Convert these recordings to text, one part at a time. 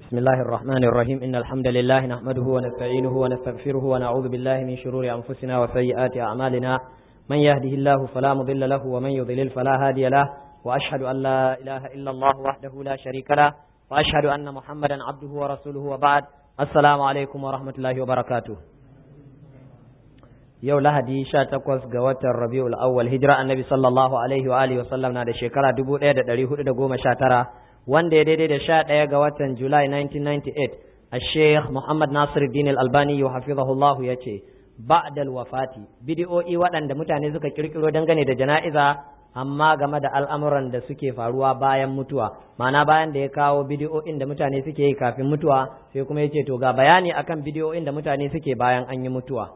بسم الله الرحمن الرحيم إن الحمد لله نحمده ونستعينه ونستغفره ونعوذ بالله من شرور أنفسنا وسيئات أعمالنا من يهده الله فلا مضل له ومن يضلل فلا هادي له وأشهد أن لا إله إلا الله وحده لا شريك له وأشهد أن محمدا عبده ورسوله وبعد السلام عليكم ورحمة الله وبركاته yau lahadi sha takwas ga watan rabiul awwal hijira annabi sallallahu alaihi wa alihi wasallam na da shekara dubu ɗaya da ɗari hudu da goma sha tara wanda ya daidai da sha ɗaya ga watan julai 1998 a sheikh muhammad nasiruddin al-albani ya hafizahullahu ya ce ba'dal wafati bidiyo'i waɗanda mutane suka kirkiro dangane da jana'iza amma game da al'amuran da suke faruwa bayan mutuwa ma'ana bayan da ya kawo bidiyo'in da mutane suke yi kafin mutuwa sai kuma ya ce to ga bayani akan bidiyo'in da mutane suke bayan an yi mutuwa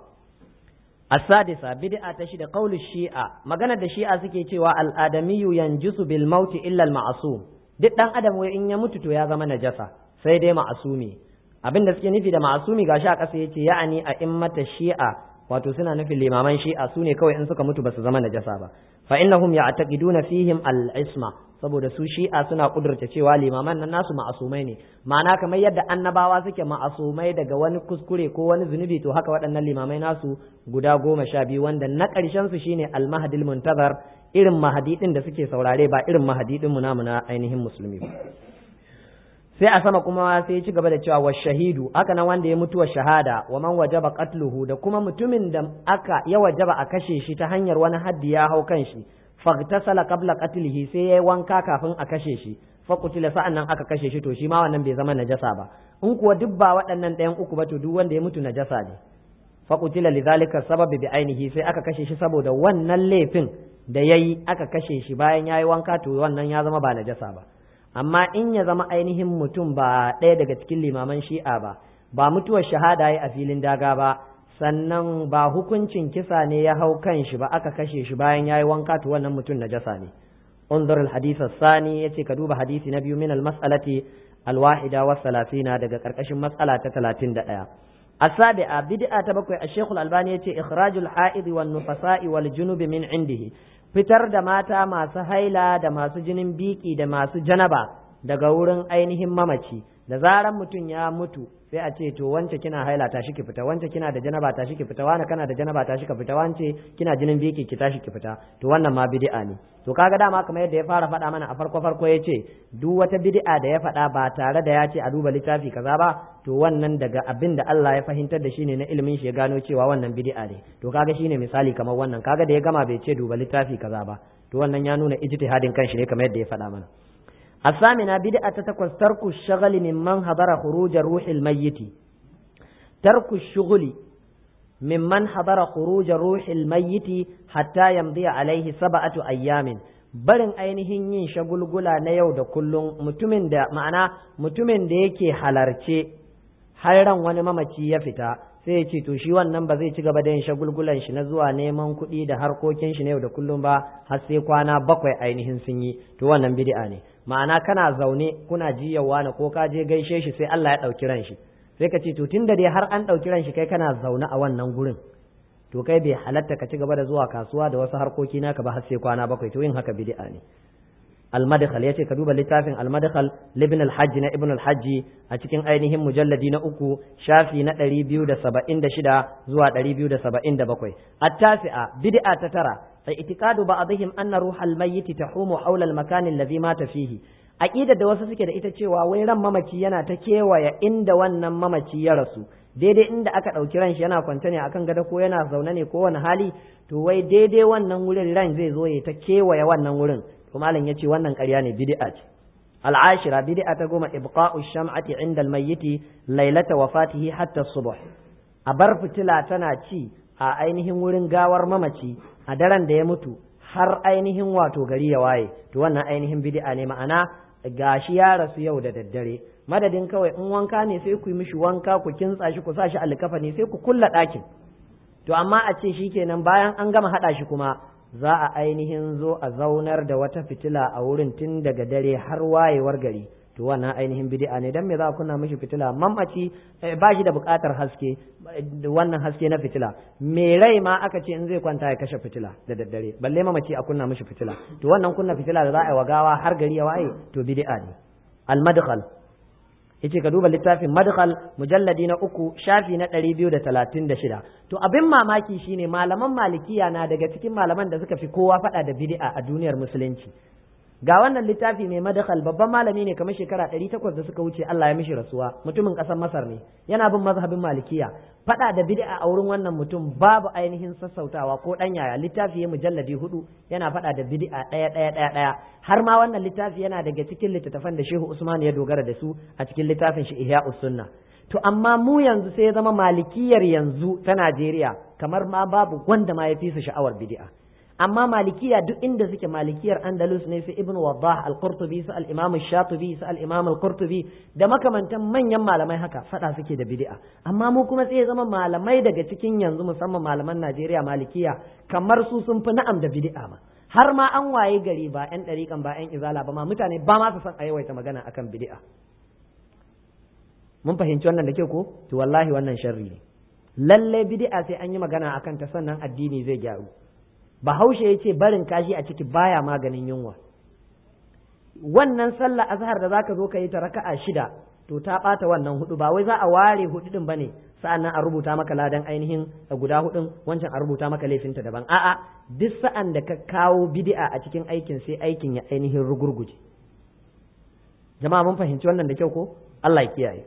السادسة بدعة تشد قول الشيعة مغانا دا شيعة سكي تيوى الآدمي ينجس بالموت إلا المعصوم duk ɗan adam wai in ya mutu to ya zama najasa sai dai ma'asumi abin da suke nufi da ma'asumi gashi a ƙasa yace ya'ani a immata shi'a wato suna nufin limaman shi'a su ne kawai in suka mutu ba su zama najasa ba fa innahum ya'taqiduna fihim al-isma saboda su shi'a suna kudurta cewa limaman nan nasu ma'asumai ne ma'ana kamar yadda annabawa suke ma'asumai daga wani kuskure ko wani zunubi to haka waɗannan limamai nasu guda goma sha biyu wanda na ƙarshen su shine al-mahdil muntazar irin mahadi din da suke saurare ba irin mahadi din mu namu na ainihin musulmi ba sai a sama kuma sai ya ci gaba da cewa wa shahidu haka nan wanda ya mutuwa shahada wa man wajaba qatluhu da kuma mutumin da aka ya wajaba a kashe shi ta hanyar wani haddi ya hau kan shi fagtasala qabla qatlihi sai yayi wanka kafin a kashe shi fa kutila sa'annan aka kashe shi to shi ma wannan bai zama najasa ba in kuwa duk ba waɗannan ɗayan uku ba to duk wanda ya mutu najasa ne fa kutila lidhalika sababi bi ainihi sai aka kashe shi saboda wannan laifin da yayi aka kashe shi bayan yayi wanka to wannan ya zama ba najasa ba amma in ya zama ainihin mutum ba ɗaya daga cikin limaman shi'a ba ba mutuwar shahada ya a filin daga ba sannan ba hukuncin kisa ne ya hau kan shi ba aka kashe shi bayan yayi wanka to wannan mutum najasa ne unzur al-hadith as-sani yace ka duba hadisi na biyu min al-mas'alati al-wahida wa salatina daga karkashin mas'ala ta 31 السابعة بدعة تبقى الشيخ الألباني يتي إخراج الحائض والنفساء والجنوب من عنده fitar da mata masu haila da masu jinin biki da masu janaba daga wurin ainihin mamaci da zaran mutum ya mutu sai a ce to wance kina haila tashi ki fita wance kina da janaba tashi ki fita wani kana da janaba tashi ka fita wance kina jinin biki ki tashi ki fita to wannan ma bid'a ne to kaga dama kamar yadda ya fara faɗa mana a farko farko ya ce duk wata bid'a da ya faɗa ba tare da ya ce a duba littafi kaza ba to wannan daga abin da Allah ya fahimtar da shi ne na ilimin shi ya gano cewa wannan bid'a ne to kaga shine misali kamar wannan kaga da ya gama bai ce duba littafi kaza ba to wannan ya nuna ijtihadin kanshi ne kamar yadda ya faɗa mana الثامنة بدعة تكوز ترك الشغل ممن حضر خروج روح الميت ترك الشغل ممن حضر خروج روح الميت حتى يمضي عليه سبعة أيام barin ainihin yin shagulgula na yau da kullum mutumin da ma'ana mutumin da yake halarce har ran wani mamaci ya fita sai ya ce to shi wannan ba zai ci gaba da yin shagulgulan shi na zuwa neman kuɗi da harkokin shi na yau da kullum ba har sai kwana bakwai ainihin sun yi to wannan bid'a ne ma'ana kana zaune kuna jiyawa na ko ka je gaishe shi sai Allah ya ɗauki ran shi sai ka ce to tun da dai har an ɗauki ran shi kai kana zaune a wannan gurin to kai bai halatta ka ci gaba da zuwa kasuwa da wasu harkoki naka ba har sai kwana bakwai to yin haka bid'a ne al-madkhal yace ka duba littafin al-madkhal libn al-hajj na ibn al-hajj a cikin ainihin mujalladi na uku shafi na 276 zuwa 277 at-tasi'a bid'a ta tara اعتقاد بعضهم أن روح الميت تحوم حول المكان الذي مات فيه aqidar da wasu suke da ita cewa wai ran mamaci yana ta kewaye inda wannan mamaci ya rasu daidai inda aka ɗauki ran shi yana kwance ne akan gado ko yana zaune ne ko wani hali to wai daidai wannan wurin ran zai zo ya ta kewaye wannan wurin to malam yace wannan ƙarya ne bid'a ce al'ashira bid'a ta goma ibqa'u sham'ati inda al-mayyiti lailata wafatihi hatta subh a bar fitila tana ci a ainihin wurin gawar mamaci a daren da ya mutu har ainihin wato gari ya waye to wannan ainihin bid'a ne ma'ana gashi ya rasu yau da daddare madadin kawai in wanka ne sai ku yi mishi wanka ku kintsa shi ku sa shi alkafa ne sai ku kulla ɗakin to amma a ce shikenan bayan an gama haɗa shi kuma za a ainihin zo a zaunar da wata fitila a wurin tun daga dare har wayewar gari to wannan ainihin bid'a ne dan me za a kunna mishi fitila mamaci ba shi da buƙatar haske wannan haske na fitila me rai ma aka ce in zai kwanta ya kashe fitila da daddare balle mamaci a kunna mishi fitila to wannan kunna fitila da za a yi wa gawa har gari ya waye to bid'a ne al madkhal yace ka duba littafin madkhal mujalladi na uku shafi na ɗari biyu da talatin da shida to abin mamaki shine malaman malikiya na daga cikin malaman da suka fi kowa faɗa da bid'a a duniyar musulunci ga wannan littafi mai madkhal babban malami ne kamar shekara ɗari takwas da suka wuce Allah ya mishi rasuwa mutumin ƙasar Masar ne yana bin mazhabin malikiya faɗa da bid'a a wurin wannan mutum babu ainihin sassautawa ko ɗan yaya littafi ya mujalladi hudu yana faɗa da bid'a ɗaya ɗaya ɗaya ɗaya har ma wannan littafi yana daga cikin littattafan da Shehu Usman ya dogara da su a cikin littafin shi Ihya'us Sunna to amma mu yanzu sai ya zama malikiyar yanzu ta Najeriya kamar ma babu wanda ma ya fi su sha'awar bid'a amma malikiya duk inda suke malikiyar andalus ne su ibn wadah al-qurtubi su al-imam shatibi su al-imam al-qurtubi da makamantan manyan malamai haka fada suke da bid'a amma mu kuma sai ya zama malamai daga cikin yanzu musamman malaman Najeriya malikiya kamar su sun fi na'am da bid'a ma har ma an waye gari ba yan dariƙan ba yan izala ba ma mutane ba ma su san a yawaita magana akan bid'a mun fahimci wannan da ke ko to wallahi wannan sharri ne lalle bid'a sai an yi magana akan ta sannan addini zai gyaru bahaushe ya ce barin kashi a ciki baya maganin yunwa wannan sallah azhar da zaka zo ka yi ta raka'a shida to ta bata wannan hudu ba wai za a ware hudu din bane sa'annan a rubuta maka ladan ainihin guda hudun wancan a rubuta maka laifinta daban a'a duk sa'an da ka kawo bid'a a cikin aikin sai aikin ya ainihin rugurguje jama'a mun fahimci wannan da kyau ko Allah ya kiyaye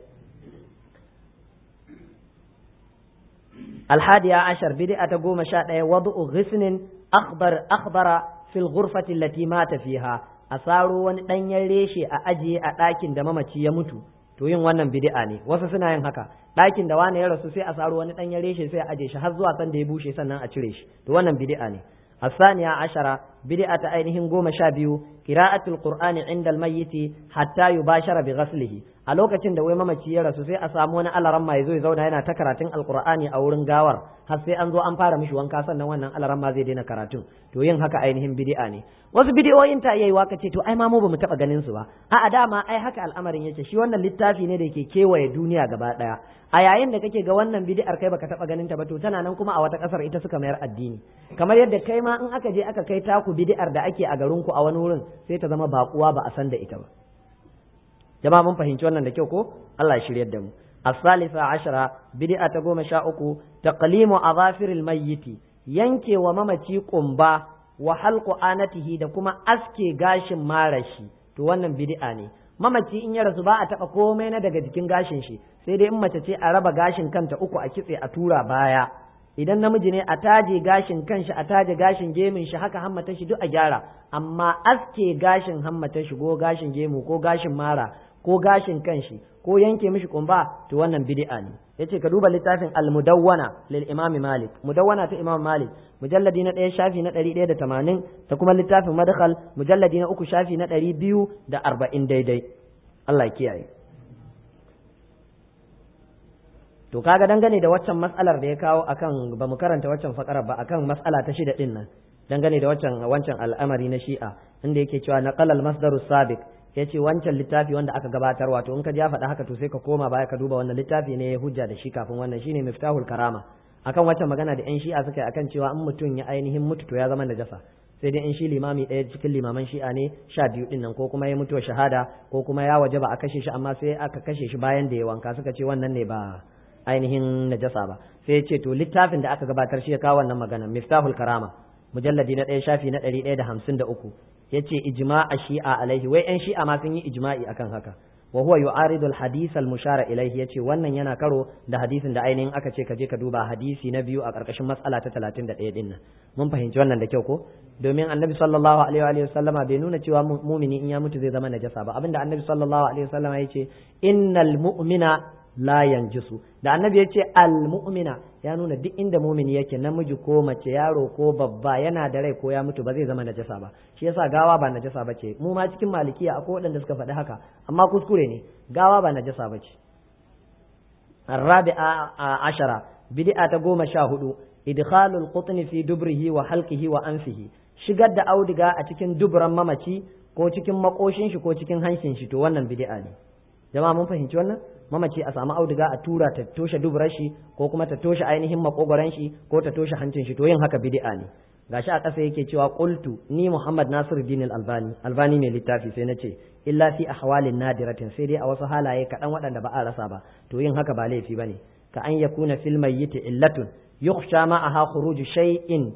الحادية عشر بدعة قوم شاء وضع غسن أخضر أخضر في الغرفة التي مات فيها أصاروا وان يريشي أجي أتاكين دمامتي يموتو to yin wannan bid'a ne wasu suna yin haka ɗakin da wani ya rasu sai a saro wani ɗan yare shi sai a aje shi har zuwa san da ya bushe sannan a cire shi to wannan bid'a ne الثانية عشرة بدعة أينهم قوم شابيو قراءة القرآن عند الميت حتى يباشر بغسله a lokacin da wai mamaci ya rasu sai a samu wani alaran ma ya zo ya zauna yana ta karatun alqur'ani a wurin gawar har sai an zo an fara mishi wanka sannan wannan alaran ma zai daina karatun to yin haka ainihin bid'a ne wasu bidiyoyin ta iya waka ce to ai ma mu bamu taba ganin su ba a dama ai haka al'amarin yake shi wannan littafi ne da yake kewaye duniya gaba daya a yayin da kake ga wannan bid'ar kai baka taba ganin ta ba to tana nan kuma a wata kasar ita suka mayar addini kamar yadda kai ma in aka je aka kai taku bid'ar da ake a garin ku a wani wurin sai ta zama bakuwa ba a san da ita ba jama'a mun fahimci wannan da kyau ko Allah ya shiryar da mu الثالثة عشرة بدعة قوم شاؤكو تقليم أظافر الميت ينكي وممتي قنبا وحلق آنته da kuma aske gashin marashi to wannan bid'a ne mamaci in ya rasu ba a taɓa komai na daga jikin gashin shi sai dai in mace ce a raba gashin kanta uku a kitse a tura baya idan namiji ne a taje gashin kanshi a taje gashin gemin shi haka hammata shi duk a gyara amma aske gashin hammata shi ko gashin gemu ko gashin mara ko gashin kanshi ko yanke mishi kumba to wannan bid'a ne yace ka duba littafin al-mudawwana lil imam malik mudawwana ta imam malik mujalladi na ɗaya shafi na ɗari ɗaya da tamanin ta kuma littafin madkhal mujalladi na uku shafi na ɗari biyu da arba'in daidai Allah ya kiyaye to kaga dangane da waccan mas'alar da ya kawo akan ba mu karanta waccan fakara ba akan mas'ala ta shida din nan dangane da waccan wancan al'amari na shi'a inda yake cewa naqalal masdaru sabiq ya ce wancan littafi wanda aka gabatar wato in ka ja faɗa haka to sai ka koma baya ka duba wannan littafi ne ya hujja da shi kafin wannan shine miftahul karama akan wancan magana da yan shi'a suka yi akan cewa in mutum ya ainihin mutu to ya zama najasa sai dai in shi limami ɗaya cikin limaman shi'a ne sha biyu ɗin nan ko kuma ya mutuwa shahada ko kuma ya waje ba a kashe shi amma sai aka kashe shi bayan da ya wanka suka ce wannan ne ba ainihin najasa ba sai ya ce to littafin da aka gabatar shi ya kawo wannan magana miftahul karama mujalladi na ɗaya shafi na ɗari ɗaya da hamsin da uku ya ce ijma'a shi'a alaihi wai yan shi'a ma sun yi ijma'i akan haka wa huwa yu'aridu al-hadith al-mushara ilaihi yace wannan yana karo da hadisin da ainihin aka ce ka je ka duba hadisi na biyu a karkashin matsala ta 31 din nan mun fahimci wannan da kyau ko domin annabi sallallahu alaihi wa sallama bai nuna cewa mumini in ya mutu zai zama najasa ba abinda annabi sallallahu alaihi wa sallama yace innal mu'mina la yanjisu da annabi ya ce almu'mina ya nuna duk inda mumini yake namiji ko mace yaro ko babba yana da rai ko ya mutu ba zai zama najasa ba shi yasa gawa ba najasa ba ce mu ma cikin malikiya akwai waɗanda suka faɗi haka amma kuskure ne gawa ba najasa ba ce الرابعة عشرة بدعة تقوم شاهد إدخال القطن في دبره وحلقه وأنفه shigar da auduga a cikin duburan mamaci ko cikin makoshin shi ko cikin hanshin shi to wannan bid'a ne jama'a mun fahimci wannan mamaci a samu auduga a tura ta toshe duburar shi ko kuma ta toshe ainihin makogoran shi ko ta toshe hancin shi to yin haka bid'a ne gashi a ƙasa yake cewa qultu ni Muhammad Nasiruddin al-Albani albani mai littafi sai nace illa fi ahwalin nadiratin sai dai a wasu halaye kaɗan waɗanda ba a rasa ba to yin haka ba laifi bane ka an yakuna fil mayyit illatun yukhsha ma'aha khuruju shay'in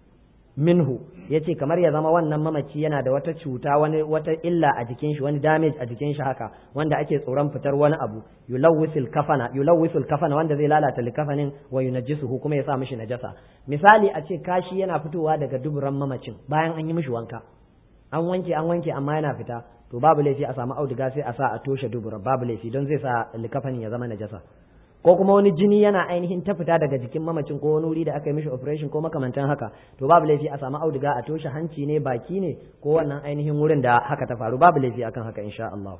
minhu yace kamar ya zama wannan mamaci yana da wata cuta wani wata illa a jikin shi wani damage a jikin shi haka wanda ake tsoron fitar wani abu yulawwisul kafana yulawwisul kafana wanda zai lalata likafanin wa yunajjisuhu kuma ya sa mishi najasa misali a ce kashi yana fitowa daga duburan mamacin bayan an yi mishi wanka an wanke an wanke amma yana fita to babu laifi a samu auduga sai a sa a toshe dubura babu laifi don zai sa likafanin ya zama najasa ko kuma wani jini yana ainihin ta fita daga jikin mamacin ko wani wuri da aka yi mishi operation ko makamantan haka to babu laifi a samu auduga a toshe hanci ne baki ne ko wannan ainihin wurin da haka ta faru babu laifi akan haka insha Allah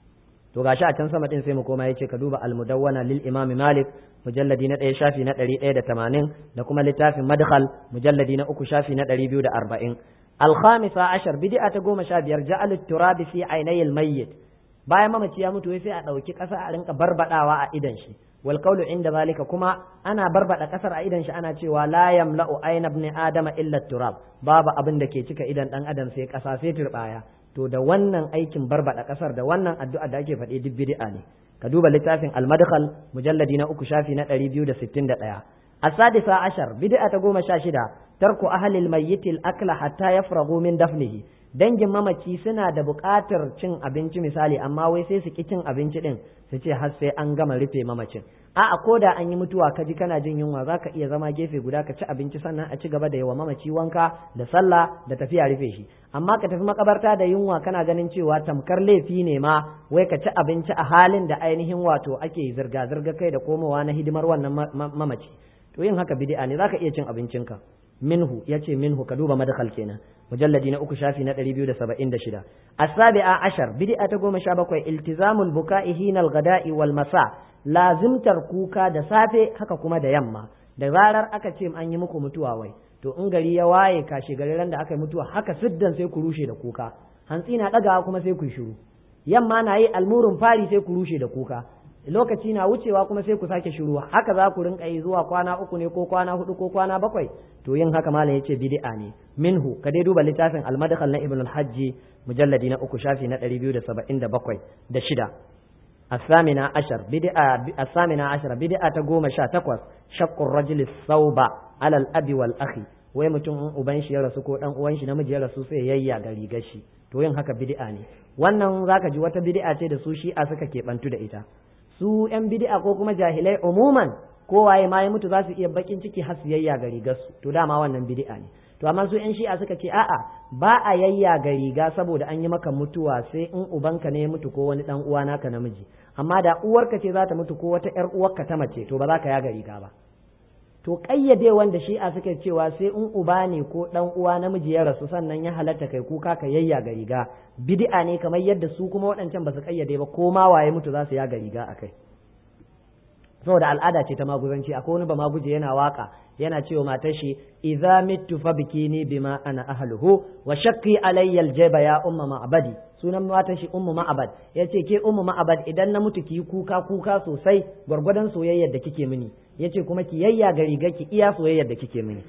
to gashi a can sama din sai mu koma yace ka duba al-mudawwana lil imam malik mujalladi na 1 shafi na 180 da kuma littafin madkhal mujalladi na 3 shafi na 240 al-khamisa ashar bid'a ta goma sha biyar ja'al at-turab fi aynayil mayyit bayan mamaci ya mutu sai a ɗauki ƙasa a rinka barbadawa a idan shi wal qawlu inda zalika kuma ana barbada ƙasar a idan shi ana cewa la yamla'u ayna ibn adama illa turab babu abin da ke cika idan dan adam sai ƙasa sai turbaya to da wannan aikin barbada ƙasar da wannan addu'a da ake faɗi duk bid'a ne ka duba littafin al-madkhal mujalladi na uku shafi na 261 السادسة عشر بدعة قوم شاشدة ترك أهل الميت الأكل حتى يفرغوا من دفنه dangin mamaci suna da buƙatar cin abinci misali amma wai sai su ki cin abinci din su ce har sai an gama rufe mamacin a'a ko da an yi mutuwa ka ji kana jin yunwa za ka iya zama gefe guda ka ci abinci sannan a ci gaba da yawa mamaci wanka da sallah da tafiya rufe shi amma ka tafi makabarta da yunwa kana ganin cewa tamkar laifi ne ma wai ka ci abinci a halin da ainihin wato ake zirga zirga kai da komowa na hidimar wannan mamaci to yin haka bid'a ne zaka iya cin abincinka minhu yace minhu ka duba madkhal kenan mujalladi na uku shafi na 276 as-sabi'a ashar bid'a ta goma sha bakwai iltizamul buka'i hina al-ghada'i wal masa lazimtar kuka da safe haka kuma da yamma da zarar aka ce an yi muku mutuwa wai to in gari ya waye kashe gari ran da aka yi mutuwa haka siddan sai ku rushe da kuka hantsi na dagawa kuma sai ku shiru yamma na yi almurun fari sai ku rushe da kuka lokaci na wucewa kuma sai ku sake shiru haka za ku rinka yi zuwa kwana uku ne ko kwana hudu ko kwana bakwai to yin haka malam yace bid'a ne minhu ka dai duba littafin al-madkhal na ibn al-hajj mujalladi na uku shafi na 277 da shida الثامنة عشر بدعة الثامنة عشر بدعة تقوم شا تقوس شق الرجل الثوب على الأب والأخي wai mutum in uban shi ya rasu ko dan uwan shi namiji ya rasu sai yayya ga rigar shi to yin haka bid'a ne wannan zaka ji wata bid'a ce da su shi'a suka keɓantu da ita su yan bid'a ko kuma jahilai umuman ko waye ma ya mutu za su iya bakin ciki har su yayya ga rigar su to dama wannan bid'a ne to amma su yan shi'a suka ce a'a ba a yayya ga riga saboda an yi maka mutuwa sai in ubanka ne ya mutu ko wani dan uwa naka namiji amma da uwarka ce za ta mutu ko wata yar uwarka ta mace to ba za ka yaga riga ba to kayyade wanda shi'a suka cewa sai in uba ne ko dan uwa namiji ya rasu sannan ya halatta kai kuka ka yayya ga riga bid'a ne kamar yadda su kuma waɗancan ba su kayyade ba ko ma waye mutu za su yaga riga akai saboda al'ada ce ta maguzanci akwai wani ba maguje yana waka yana cewa matar shi idza mittu fa bikini bima ana ahluhu wa shaqqi alayya aljaba ya umma ma'badi sunan matar shi ummu ma'abad yace ke ummu ma'abad idan na mutu ki kuka kuka sosai gwargwadon soyayyar da kike mini yace kuma ki yayya ga riga ki iya soyayyar da kike mini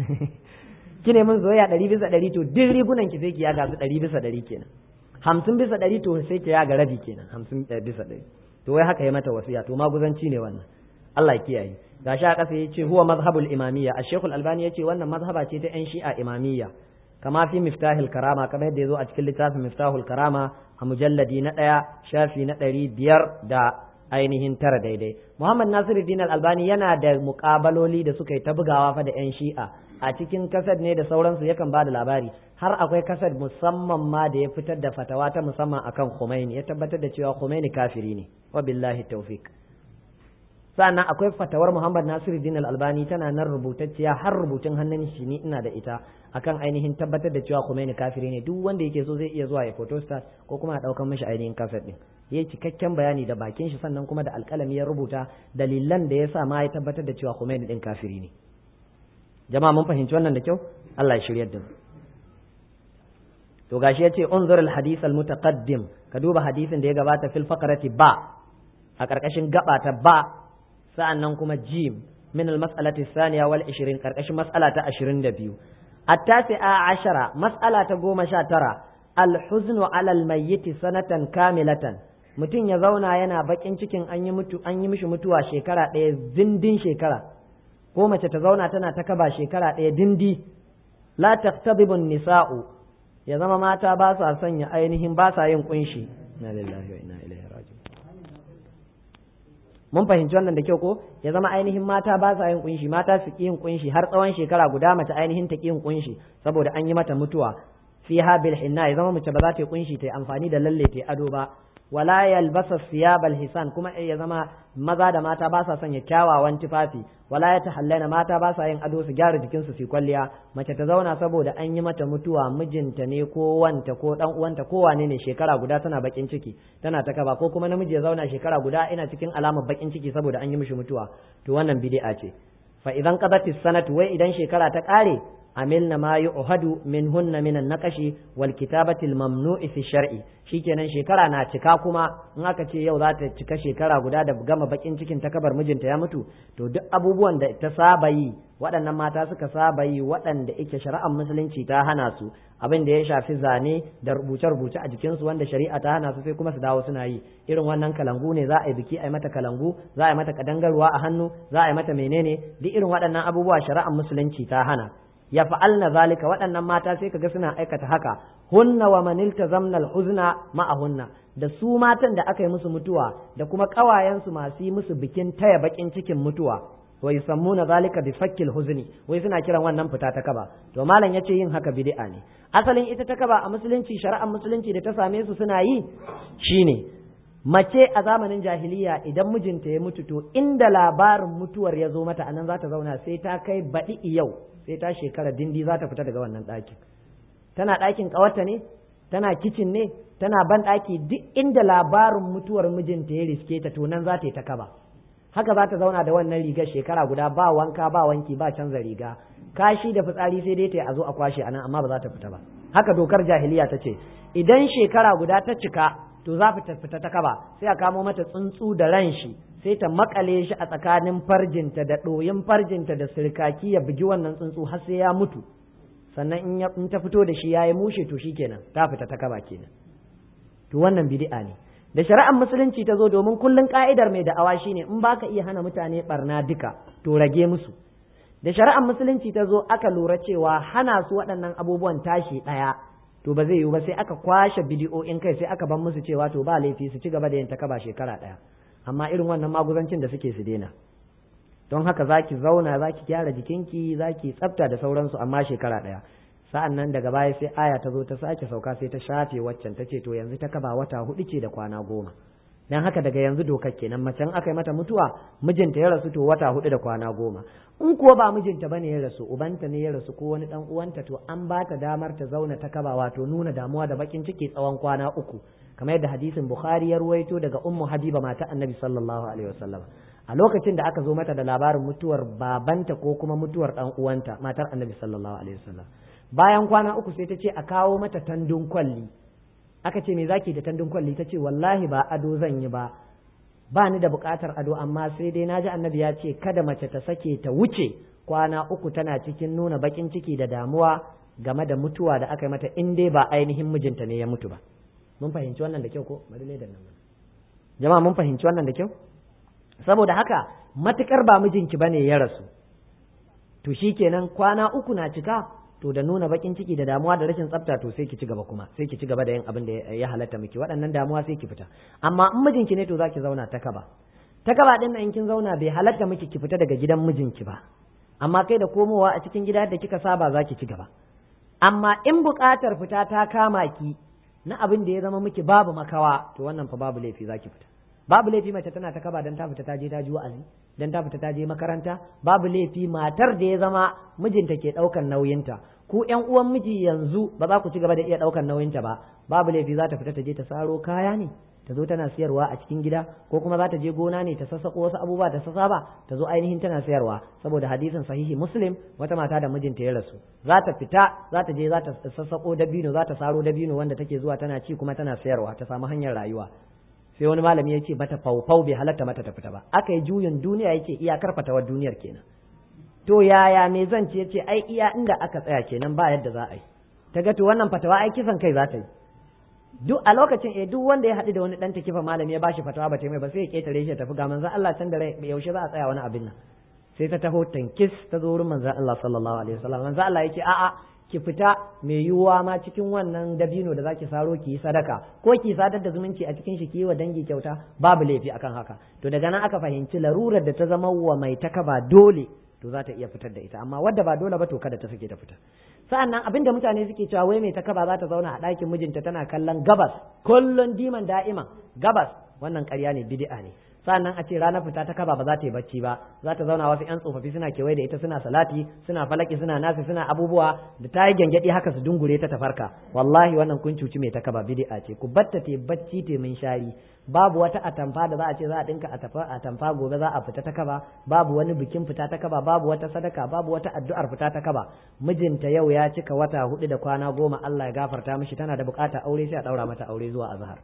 kine min soyayya ɗari bisa ɗari to duk rigunan ki sai ki yaga su ɗari bisa ɗari kenan hamsin bisa ɗari to sai ki yaga rabi kenan hamsin bisa ɗari to wai haka ya mata wasiya to maguzanci ne wannan Allah ya kiyaye gashi a ƙasa yace huwa mazhabul imamiyya ash-shaykh al-albani yace wannan mazhaba ce ta yan shi'a imamiyya kama fi miftahil karama kamar yadda yazo a cikin littafin miftahul karama a mujalladi na ɗaya shafi na ɗari biyar da ainihin tara daidai muhammad nasiruddin al-albani yana da muƙabaloli da suka yi ta bugawa fa da yan shi'a a cikin kasad ne da sauransu yakan ba da labari har akwai kasad musamman ma da ya fitar da fatawa ta musamman akan Khomeini ya tabbatar da cewa Khomeini kafiri ne wa billahi tawfiq sannan akwai fatawar Muhammad Nasiruddin Al-Albani tana nan rubutacciya har rubutun hannun shi ni ina da ita akan ainihin tabbatar da cewa Khomeini kafiri ne duk wanda yake so zai iya zuwa ya photostat ko kuma a daukan mishi ainihin kasad din yayi cikakken bayani da bakin shi sannan kuma da alƙalami ya rubuta dalilan da yasa ma ya tabbatar da cewa Khomeini din kafiri ne jama'a mun fahimci wannan da kyau Allah ya shiryar da mu to gashi yace unzur al hadith al mutaqaddim ka duba hadisin da ya gabata fil faqrati ba a karkashin gaba ta ba sa'annan kuma jim min al mas'alati thaniya wal 20 karkashin mas'ala ta 22 التاسعة عشرة مسألة قوم شاترة الحزن على الميت سنة كاملة mutum ya zauna yana bakin cikin an yi mutu an yi mishi mutuwa shekara ɗaya dindin shekara ko mace ta zauna tana ta kaba shekara ɗaya dindi la taqtabibun nisa'u ya zama mata ba sa sanya ainihin ba sa yin kunshi inna lillahi wa inna ilaihi raji'un mun fahimci wannan da kyau ko ya zama ainihin mata ba sa yin kunshi mata su ki yin kunshi har tsawon shekara guda mace ainihin ta ki yin kunshi saboda an yi mata mutuwa fiha bil hinna ya zama mace ba za ta yi kunshi ta yi amfani da lalle ta ado ba wala yalbasa siyabal hisan kuma ya zama maza da mata ba sa sanya kyawawan tufafi wala ya tahallana mata ba sa yin ado su gyara jikinsu su kwalliya mace ta zauna saboda an yi mata mutuwa mijinta ne ko wanta ko dan uwanta ko wane ne shekara guda tana bakin ciki tana ta kaba ko kuma namiji ya zauna shekara guda ina cikin alamar bakin ciki saboda an yi mishi mutuwa to wannan bid'a ce fa idan qadatis sanatu wai idan shekara ta kare amilna ma yu'hadu minhunna min an-naqashi wal kitabati al-mamnu'i fi shar'i shikenan shekara na cika kuma in aka ce yau za ta cika shekara guda da gama bakin cikin ta kabar mijinta ya mutu to duk abubuwan da ta saba yi waɗannan mata suka saba yi waɗanda ike shari'ar musulunci ta hana su abin da ya shafi zane da rubuce-rubuce a jikinsu wanda shari'a ta hana su sai kuma su dawo suna yi irin wannan kalangu ne za a yi biki a yi mata kalangu za a yi mata kadangarwa a hannu za a yi mata menene duk irin waɗannan abubuwa shari'ar musulunci ta hana ya fa'alna zalika waɗannan mata sai kaga suna aikata haka hunna wa manilta zamnal huzna ma'ahunna da su matan da aka yi musu mutuwa da kuma ƙawayensu masu yi musu bikin taya bakin cikin mutuwa wa yusammuna zalika bi fakkil huzni wai suna kiran wannan fita ta kaba to malam yace yin haka bid'a ne asalin ita ta kaba a musulunci shari'ar musulunci da ta same su suna yi shine mace a zamanin jahiliya idan mijinta ya mutu to inda labarin mutuwar ya zo mata anan za ta zauna sai ta kai baɗi yau sai ta shekara dindi za ta fita daga wannan ɗakin tana ɗakin ƙawarta ne tana kicin ne tana ban ɗaki duk inda labarin mutuwar mijinta ya riske ta to nan za ta yi ta kaba haka za ta zauna da wannan rigar shekara guda ba wanka ba wanki ba canza riga kashi da fitsari sai dai ta yi a zo a kwashe anan amma ba za ta fita ba haka dokar jahiliya ta ce idan shekara guda ta cika to za ta fita ta kaba sai a kamo mata tsuntsu da ran shi sai ta makale shi a tsakanin farjinta da ɗoyin farjinta da sirkaki ya bugi wannan tsuntsu har sai ya mutu sannan in ta fito da shi ya yi mushe to kenan ta fita ta kaba kenan to wannan bid'a ne da shari'ar musulunci ta zo domin kullun ka'idar mai da'awa shine in baka iya hana mutane barna duka to rage musu da shari'ar musulunci ta zo aka lura cewa hana su waɗannan abubuwan tashi ɗaya to ba zai yiwu ba sai aka kwashe bidiyoyin kai sai aka ban musu cewa to ba laifi su ci gaba da yin ta kaba shekara ɗaya amma irin wannan maguzancin da suke su daina don haka za ki zauna za ki gyara jikinki za ki tsafta da sauransu amma shekara ɗaya sa'an nan daga baya sai aya ta zo ta sake sauka sai ta shafe waccan ta ce to yanzu ta kaba wata hudu ce da kwana goma dan haka daga yanzu dokar kenan macen aka yi mata mutuwa mijinta ya rasu to wata hudu da kwana goma in kuwa ba mijinta bane ya rasu ubanta ne ya rasu ko wani dan uwanta to an ba ta damar ta zauna ta kaba wato nuna damuwa da bakin ciki tsawon kwana uku kamar yadda hadisin bukhari ya ruwaito daga ummu habiba mata annabi sallallahu alaihi wasallam a lokacin da aka zo mata da labarin mutuwar babanta ko kuma mutuwar dan uwanta matar annabi sallallahu alaihi wasallam bayan kwana uku sai ta ce a kawo mata tandun kwalli aka ce me zaki da tandun kwalli ta ce wallahi ba ado zan yi ba ba ni da buƙatar ado amma sai dai naji annabi ya ce kada mace ta sake ta wuce kwana uku tana cikin nuna bakin ciki da damuwa game da mutuwa da aka yi mata in dai ba ainihin mijinta ne ya mutu ba mun fahimci wannan da kyau ko bari ne da nan jama'a mun fahimci wannan da kyau saboda haka matukar ba mijinki bane ya rasu to shikenan kwana uku na cika to da nuna bakin ciki da damuwa da rashin tsafta to sai ki ci gaba kuma sai ki ci gaba da yin abin da ya halatta miki waɗannan damuwa sai ki fita amma in mijinki ne to zaki zauna ta kaba ta kaba din in kin zauna bai halatta miki ki fita daga gidan mijinki ba amma kai da komowa a cikin gida da kika saba zaki ci gaba amma in buƙatar fita ta kama ki na abin da ya zama miki babu makawa to wannan fa babu laifi zaki fita babu laifi mace tana ta kaba dan ta fita ta je ta ji wa'azi dan ta fita ta je makaranta babu laifi matar da ya zama mijinta ke ɗaukan nauyinta ku ƴan uwan miji yanzu ba za ku ci gaba da iya ɗaukan nauyinta ba babu laifi za ta fita ta je ta saro kaya ne ta zo tana siyarwa a cikin gida ko kuma za ta je gona ne ta sassaƙo wasu abubuwa ta sasaba ta zo ainihin tana sayarwa saboda hadisin sahihi muslim wata mata da mijinta ya rasu za ta fita za ta je za ta sassaƙo dabino za ta saro dabino wanda take zuwa tana ci kuma tana sayarwa ta samu hanyar rayuwa sai wani malami ya ce mata faufau bai halatta mata ta fita ba aka yi juyin duniya yake iyakar fatawar duniyar kenan to to yaya me zan ce ce ai iya inda aka tsaya kenan ba yadda za a yi ta ga to wannan fatawa ai kisan kai za ta yi duk a lokacin eh duk wanda ya haɗu da wani ɗan takifa malami ya bashi fatawa ba ta mai ba sai ya ketare shi ya tafi ga manzon Allah can da rai yaushe za a tsaya wani abin nan sai ta taho tankis ta zo wurin manzon Allah sallallahu alaihi wasallam manzon Allah yake a'a ki fita mai yiwuwa ma cikin wannan dabino da zaki saro ki yi sadaka ko ki sadar da zumunci a cikin shi ki yi wa dangi kyauta babu laifi akan haka to daga nan aka fahimci larurar da ta zama wa mai takaba dole to za ta iya fitar da ita amma wadda ba dole ba to kada ta sake ta fita sa'annan abin da mutane suke cewa wai mai takaba za ta zauna a ɗakin mijinta tana kallon gabas kullun diman da'iman gabas wannan ƙarya ne bid'a ne sa'annan a ce ranar fita ta kaba ba za ta yi bacci ba za ta zauna wasu 'yan tsofaffi suna kewaye da ita suna salati suna falaki suna nasi suna abubuwa da ta yi gyangyaɗi haka su dungure ta tafarka wallahi wannan kun cuci mai ta kaba bid'a ce ku batta te bacci te min shari babu wata atamfa da za a ce za a dinka atamfa gobe za a fita ta kaba babu wani bikin fita ta kaba babu wata sadaka babu wata addu'ar fita ta kaba mijinta yau ya cika wata hudu da kwana goma Allah ya gafarta mishi tana da bukata aure sai a daura mata aure zuwa azhar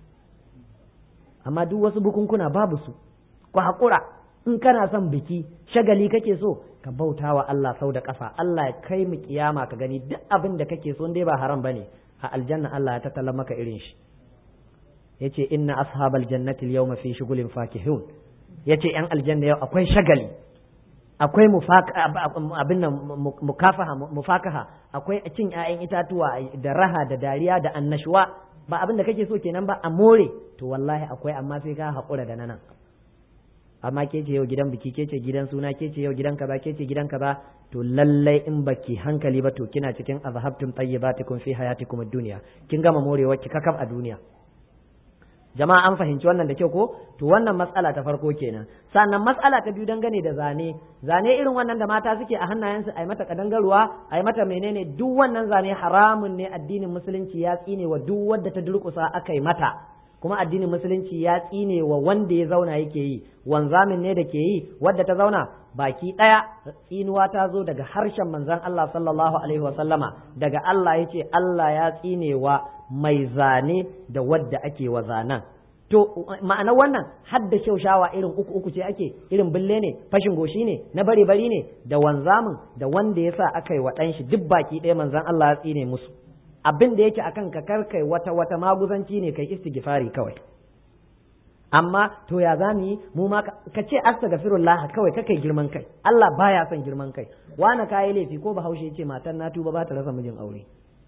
amma duk wasu bukunkuna babu su ku haƙura in kana son biki shagali kake so ka bauta wa Allah sau da ƙafa Allah ya kai mu kiyama ka gani duk abin da kake so dai ba haram bane a aljanna Allah ya tattala maka irin shi yace inna ashabal jannati al-yawma fi shughulin fakihun yace yan aljanna yau akwai shagali akwai abin nan mukafaha mufakaha akwai cin 'ya'yan itatuwa da raha da dariya da annashuwa ba abin da kake so kenan ba a more to wallahi akwai amma sai ka haƙura da nan amma ke ce yau gidan biki ke ce gidan suna ke ce yau gidan kaza ke ce gidan kaza to lallai in baki hankali ba to kina cikin azhabtum tayyibatikum fi hayatikum ad-dunya kin gama morewa ki kakaf a duniya jama'a an fahimci wannan da kyau ko to wannan matsala ta farko kenan sannan matsala ta biyu dangane da zane zane irin wannan da mata suke a hannayensu a yi mata kadangaruwa a yi mata menene duk wannan zane haramun ne addinin musulunci ya tsine wa duk wadda ta durkusa aka yi mata kuma addinin musulunci ya tsine wa wanda ya zauna yake yi wanzamin ne da ke yi wadda ta zauna baki ɗaya tsinuwa ta zo daga harshen manzon Allah sallallahu alaihi wa sallama daga Allah yace Allah ya tsine wa mai zane da wadda ake wa zanen to ma'ana wannan hadda shaushawa irin uku uku ce ake irin bille ne fashin goshi ne na bari bari ne da wanzamin da wanda ya sa aka yi wa ɗan shi duk baki ɗaya manzon Allah ya tsine musu abin da yake akan ka karkai wata wata maguzanci ne kai istighfari kawai amma to ya za mu yi mu ma ka ce astaghfirullah kawai ka kai girman kai Allah baya son girman kai wani kayi laifi ko bahaushe ce matan na tuba ba ta rasa mijin aure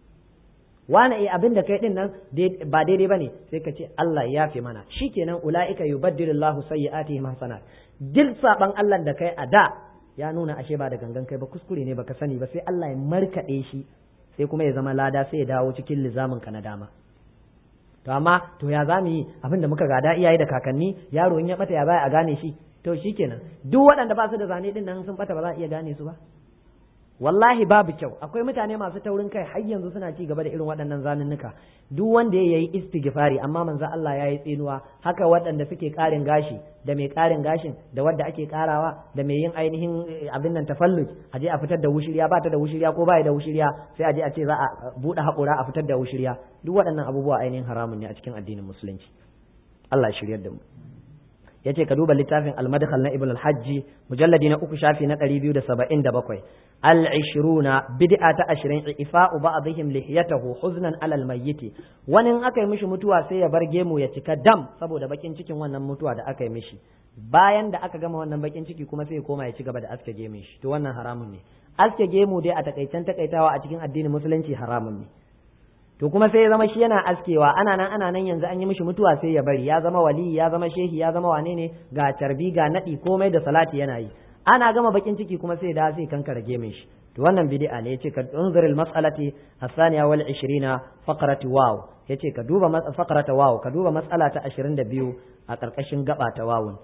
wani eh abin da kai din nan ba daidai bane sai ka ce Allah ya yafe mana shikenan ulaika yubaddilullahu sayyi'atihim hasanat duk saban Allah da kai a da ya nuna ashe ba da gangan kai ba kuskure ne baka sani ba sai Allah ya markade shi sai kuma ya zama lada sai ya dawo cikin lizamin ka na dama to amma to ya za mu yi abin da muka gada iyaye da kakanni yaro in ya bata ya baya a gane shi to shikenan duk waɗanda ba su da zane din nan sun bata ba za a iya gane su ba wallahi babu kyau akwai mutane masu taurin kai har yanzu suna ci gaba da irin waɗannan zanunnuka duk wanda ya yi istighfari amma manzo Allah ya yi tsinuwa haka waɗanda suke ƙarin gashi da mai ƙarin gashin da wadda ake ƙarawa da mai yin ainihin abin nan tafalluj a je a fitar da wushiriya ba ta da wushiriya ko ba da wushiriya sai a je a ce za a buɗe haƙura a fitar da wushiriya duk waɗannan abubuwa ainihin haramun ne a cikin addinin musulunci Allah ya shiryar da mu yace ka duba littafin al-madkhal na ibn al-hajji mujalladi na uku shafi na 277 al-20 bid'a ta 20 ifa'u ba'dihim lihiyatahu huznan ala al-mayyit wani aka yi mishi mutuwa sai ya bar gemu ya cika dam saboda bakin cikin wannan mutuwa da aka yi mishi bayan da aka gama wannan bakin ciki kuma sai ya koma ya ci gaba da aske gemun shi to wannan haramun ne aske gemu dai a takaicen takaitawa a cikin addinin musulunci haramun ne to kuma sai ya zama shi yana askewa ana nan ana nan yanzu an yi mishi mutuwa sai ya bari ya zama wali ya zama shehi ya zama wane ne ga carbi ga nadi komai da salati yana yi ana gama bakin ciki kuma sai da sai kanka rage min shi to wannan bid'a ne yace ka unzur al mas'alati asaniya wal 20 faqrati waw yace ka duba faqrata waw ka duba mas'ala ta 22 a karkashin gaba ta wawun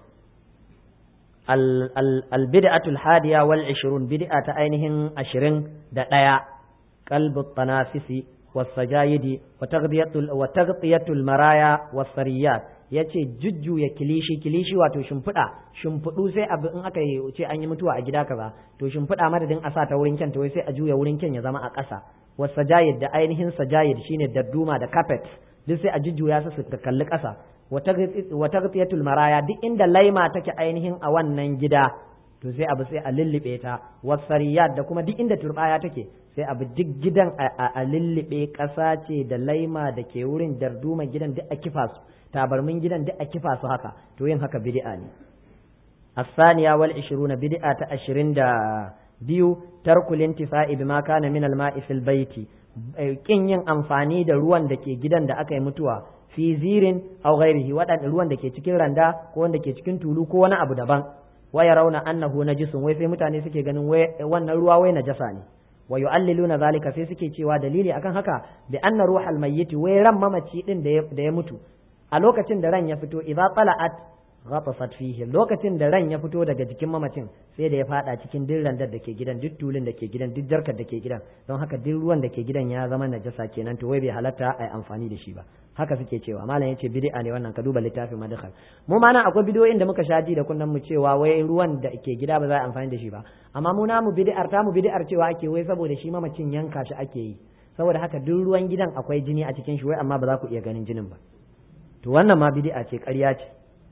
al bid'atu al hadiya wal 20 bid'a ta ainihin 20 da daya qalbu tanafisi والسجايد وتغطية وتغطية المرايا والسريات yace jujjuya kilishi kilishi wato shimfiɗa shimfiɗu sai abu in aka yi ce an yi mutuwa a gida kaza to shimfiɗa madadin a sa ta wurin kyan to sai a juya wurin kyan ya zama a ƙasa was sajayid da ainihin sajayid shine dadduma da carpet duk sai a jujjuya su su kalli ƙasa wa taghtiyatul maraya duk inda laima take ainihin a wannan gida to sai abu sai a lullube ta wasariyat da kuma duk inda turbaya take sai abu duk gidan a lullube ƙasa ce da laima da ke wurin darduma gidan duk a kifa su tabarmin gidan duk a kifa su haka to yin haka bid'a ne الثانية والعشرون بدعة عشرين دا biyu tarkul intifa'i bima kana min al-ma'i fil baiti kin yin amfani da ruwan da ke gidan da aka yi mutuwa fi zirin aw ghairihi waɗanda ruwan da ke cikin randa ko wanda ke cikin tulu ko wani abu daban wa yarawna annahu najisun wai sai mutane suke ganin wai wannan ruwa wai najasa ne wa yu'alliluna zalika sai suke cewa dalili akan haka bi anna ruhal mayyit wai ran mamaci din da ya mutu a lokacin da ran ya fito idza tala'at ghatafat fihi lokacin da ran ya fito daga jikin mamacin sai da ya fada cikin duk randar da ke gidan duk tulun da ke gidan duk jarkar da ke gidan don haka duk ruwan da ke gidan ya zama najasa kenan to wai bai halatta a yi amfani da shi ba haka suke cewa malam yace bid'a ne wannan ka duba littafin madkhal mu ma nan akwai bidiyoyin da muka shaji da kunnan mu cewa wai ruwan da ke gida ba za a amfani da shi ba amma mu namu bid'ar ta mu bid'ar cewa ake wai saboda shi mamacin yanka shi ake yi saboda haka duk ruwan gidan akwai jini a cikin shi wai amma ba za ku iya ganin jinin ba to wannan ma bid'a ce ƙarya ce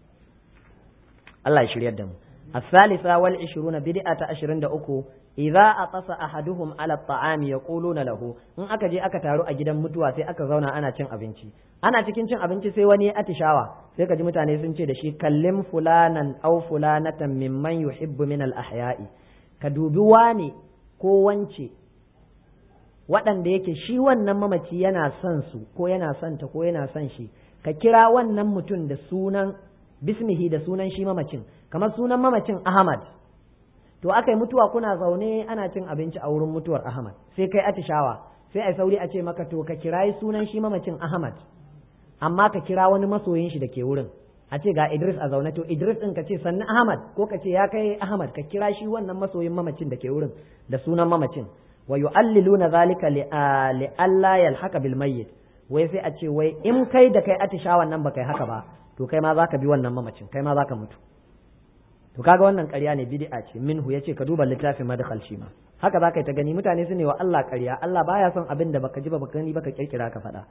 Allah ya shiryar da mu الثالثة والعشرون بدعة عشرين دا أكو إذا أقص أحدهم على الطعام يقولون له إن أكا جي أكا تارو أجدا متوا سي أكا زونا أنا چن أبنشي أنا تكين چن أبنشي سي وني أتشاوا سي كجي متاني سنشي دشي كلم فلانا أو فلانة ممن يحب من الأحياء كدوبي واني ko wance waɗanda yake shi wannan mamaci yana son su ko yana son ta ko yana son shi ka kira wannan mutum da sunan bismihi da sunan shi mamacin kamar sunan mamacin Ahmad to aka yi mutuwa kuna zaune ana cin abinci a wurin mutuwar Ahmad sai kai atishawa sai ai sauri a ce maka to ka kirayi sunan shi mamacin Ahmad amma ka kira wani masoyin shi da ke wurin a ce ga Idris a zaune to Idris din ka ce sannan Ahmad ko ka ce ya kai Ahmad ka kira shi wannan masoyin mamacin da ke wurin da sunan mamacin wa yu'alliluna zalika li alla yalhaqa bil mayyit wai sai a ce wai in kai da kai atishawan nan baka yi haka ba to kai ma zaka bi wannan mamacin kai ma zaka mutu to kaga wannan ƙarya ne bid'a ce minhu yace ka duba littafin madkhal shi ma haka zaka yi ta gani mutane su ne wa Allah ƙarya Allah baya son abin da baka ji ba baka gani baka kirkira ka faɗa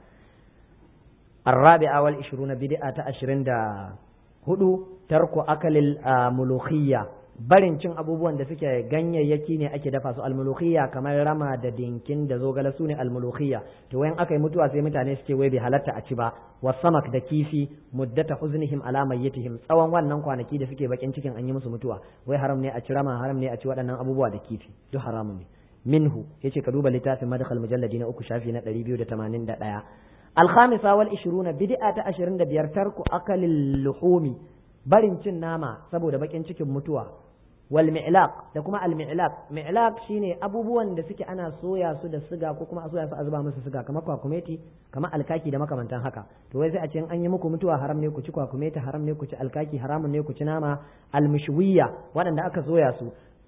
الرابعة والعشرون بدعة عشرين دا هدو ترك أكل الملوخية barin cin abubuwan da suke ganyayyaki ne ake dafa su almulukhiyya kamar rama da dinkin da zogale su ne almulukhiyya to wayan aka yi mutuwa sai mutane suke wai bai halatta a ci ba wasamak da kifi muddata huznihim ala mayyitihim tsawon wannan kwanaki da suke bakin cikin an yi musu mutuwa wai haram ne a ci rama haram ne a ci waɗannan abubuwa da kifi duk haramun ne minhu yace ka duba littafin madkhal mujalladi na uku shafi na 281 الخامسة والعشرون بدعة عشرين دبير ترك أكل اللحوم barin cin nama saboda bakin cikin mutuwa wal mi'laq da kuma al mi'laq mi'laq shine abubuwan da suke ana soya su da siga ko kuma a soya su a zuba musu siga kamar kwakumeti kamar alkaki da makamantan haka to wai sai a ce an yi muku mutuwa haram ne ku ci kwakumeti haram ne ku ci alkaki haramun ne ku ci nama al mishwiya waɗanda aka soya su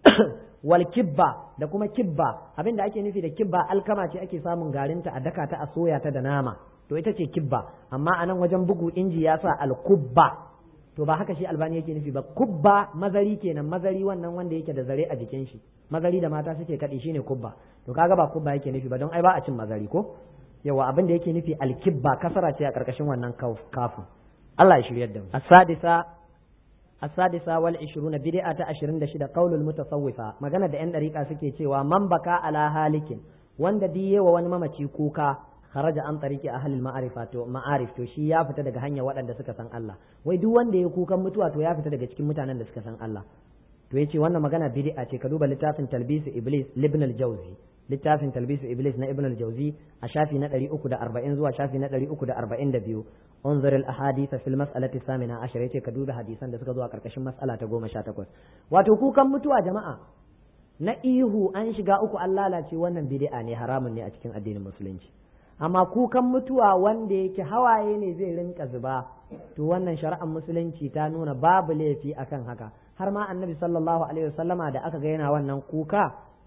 wal kibba da kuma kibba abinda ake nufi da kibba alkama ce ake samun garinta a daka ta a soya ta da nama to ita ce kibba amma a nan wajen bugu inji ya sa al kubba to ba haka shi albani yake nufi ba kubba mazari kenan mazari wannan wanda yake da zare a jikin shi mazari da mata suke kaɗi shine kubba to kaga ba kubba yake nufi ba don ai ba a cin mazari ko yawa abin da yake nufi alkibba kasara ce a karkashin wannan kafin Allah ya shiryar da mu as-sadisa as-sadisa wal 20 bid'a ta 26 qaulul mutasawwifa magana da yan dariƙa suke cewa man baka ala halikin wanda diyewa wani mamaci kuka kharaja an tariki ahlil ma'arifa to ma'arif to shi ya fita daga hanyar waɗanda suka san Allah wai duk wanda ya kukan mutuwa to ya fita daga cikin mutanen da suka san Allah to yace wannan magana bid'a ce ka duba littafin talbis iblis ibn al-jawzi littafin talbis iblis na ibn al-jawzi a shafi na 340 zuwa shafi na 342 unzur al-ahadith fil mas'alati samina ashar yace ka duba hadisan da suka zo a karkashin mas'ala ta 18 wato kukan mutuwa jama'a na ihu an shiga uku an lalace wannan bid'a ne haramun ne a cikin addinin musulunci amma kukan mutuwa wanda yake hawaye ne zai rinka zuba to wannan shari'ar musulunci ta nuna babu laifi akan haka har ma annabi sallallahu alaihi wasallama da aka ga yana wannan kuka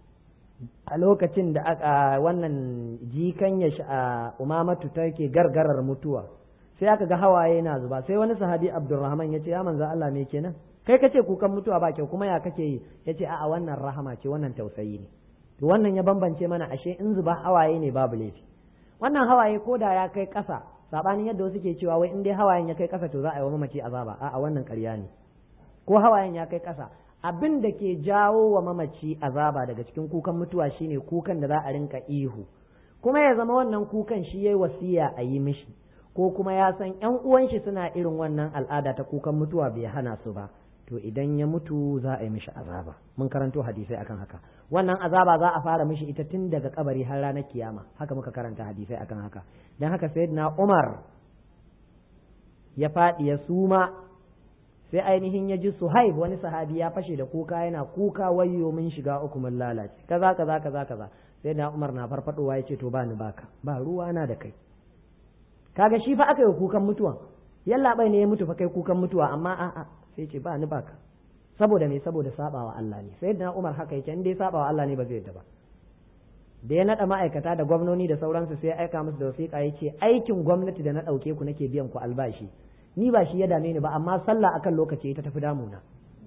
a lokacin da aka wannan jikan ya umamatu take gargarar mutuwa sai aka ga hawaye na zuba sai wani sahabi abdurrahman ya ce ya manzo Allah me kenan kai kace kukan mutuwa ba kyau kuma ya kake yi ya ce a'a wannan rahama ce wannan tausayi ne to wannan ya bambance mana ashe in zuba hawaye ne babu laifi wannan hawaye ko da ya kai ƙasa sabanin yadda wasu ke cewa wai in dai hawayen ya kai ƙasa to za a yi wa mamaci azaba a'a wannan ƙarya ne ko hawayen ya kai ƙasa abin da ke jawo wa mamaci azaba daga cikin kukan mutuwa shine kukan da za a rinka ihu kuma ya zama wannan kukan shi yayi wasiya a yi mishi ko kuma ya san ƴan uwan shi suna irin wannan al'ada ta kukan mutuwa bai hana su ba to idan ya mutu za a yi mishi azaba mun karanto hadisai akan haka wannan azaba za a fara mishi ita tun daga kabari har ranar kiyama haka muka karanta hadisai akan haka dan haka sayyidina Umar ya faɗi ya suma sai ainihin ya ji suhaib wani sahabi ya fashe da kuka yana kuka wayyo mun shiga uku mun lalace kaza kaza kaza kaza sai na umar na farfadowa ya ce to ba ni baka ba ruwa na da kai kaga shi fa aka yi kukan mutuwan yalla bai ne ya mutu fa kai kukan mutuwa amma a'a sai ce ba ni baka saboda me saboda sabawa Allah ne sai na umar haka yake in dai sabawa Allah ne ba zai yadda ba da ya naɗa ma'aikata da gwamnoni da sauransu sai ya aika musu da wasiƙa ya ce aikin gwamnati da na ɗauke ku nake biyan ku albashi ni ba shi ya dame ni ba amma sallah akan lokaci ita tafi damuna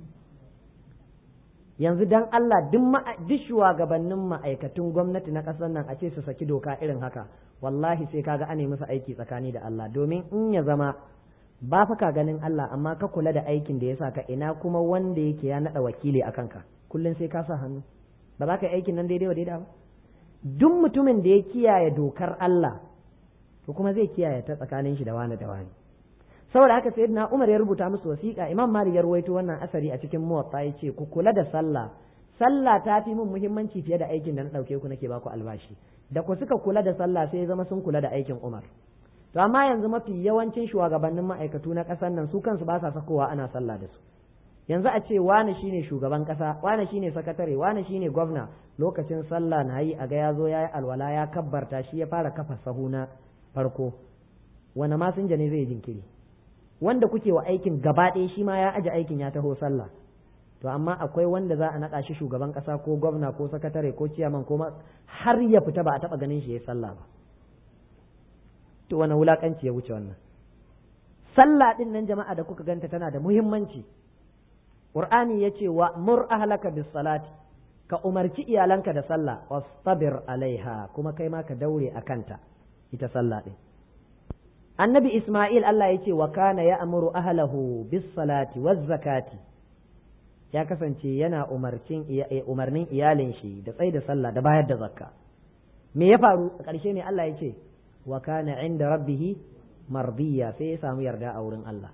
yanzu dan Allah duk shugabannin ma'aikatun gwamnati na ƙasar nan a ce su saki doka irin haka wallahi sai kaga ane musu aiki tsakani da Allah domin in ya zama ba fa ka ganin Allah amma ka kula da aikin da ya sa ka ina kuma wanda yake ya naɗa wakili a kanka kullum sai ka sa hannu ba za ka yi aikin nan daidai wa daidai ba duk mutumin da ya kiyaye dokar Allah to kuma zai kiyaye ta tsakanin shi da wani da wani saboda haka sayyidina Umar ya rubuta musu wasiƙa Imam Malik ya ruwaito wannan asari a cikin Muwatta yace ku kula da sallah sallah ta fi min muhimmanci fiye da aikin da na dauke ku nake baku albashi da ku suka kula da sallah sai ya zama sun kula da aikin Umar to amma yanzu mafi yawancin shugabannin ma'aikatu na ƙasar nan su kansu ba sa sakowa ana sallah da su yanzu a ce wani shine shugaban ƙasa wani shine sakatare wani shine gwamna lokacin sallah na yi a ga ya zo ya yi alwala ya kabbarta shi ya fara kafa sahu na farko wani masinja ne zai jinkiri wanda kuke wa aikin gaba ɗaya shi ma ya aje aikin ya taho sallah to amma akwai wanda za a naɗa shi shugaban ƙasa ko gwamna ko sakatare ko ciyaman ko har ya fita ba a taɓa ganin shi ya sallah ba to wani wulaƙanci ya wuce wannan sallah ɗin nan jama'a da kuka ganta tana da muhimmanci qur'ani ya ce wa mur ahlaka bis salati ka umarci iyalanka da sallah wastabir alaiha kuma kai ma ka daure a kanta ita sallah ɗin annabi Ismail Allah ya ce wa kana ya amuru ahlahu bis salati waz zakati ya kasance yana umarcin umarnin iyalin shi da tsaye da sallah da bayar da zakka me ya faru a ƙarshe ne Allah ya ce wa kana inda rabbihi mardiya sai ya samu yarda a wurin Allah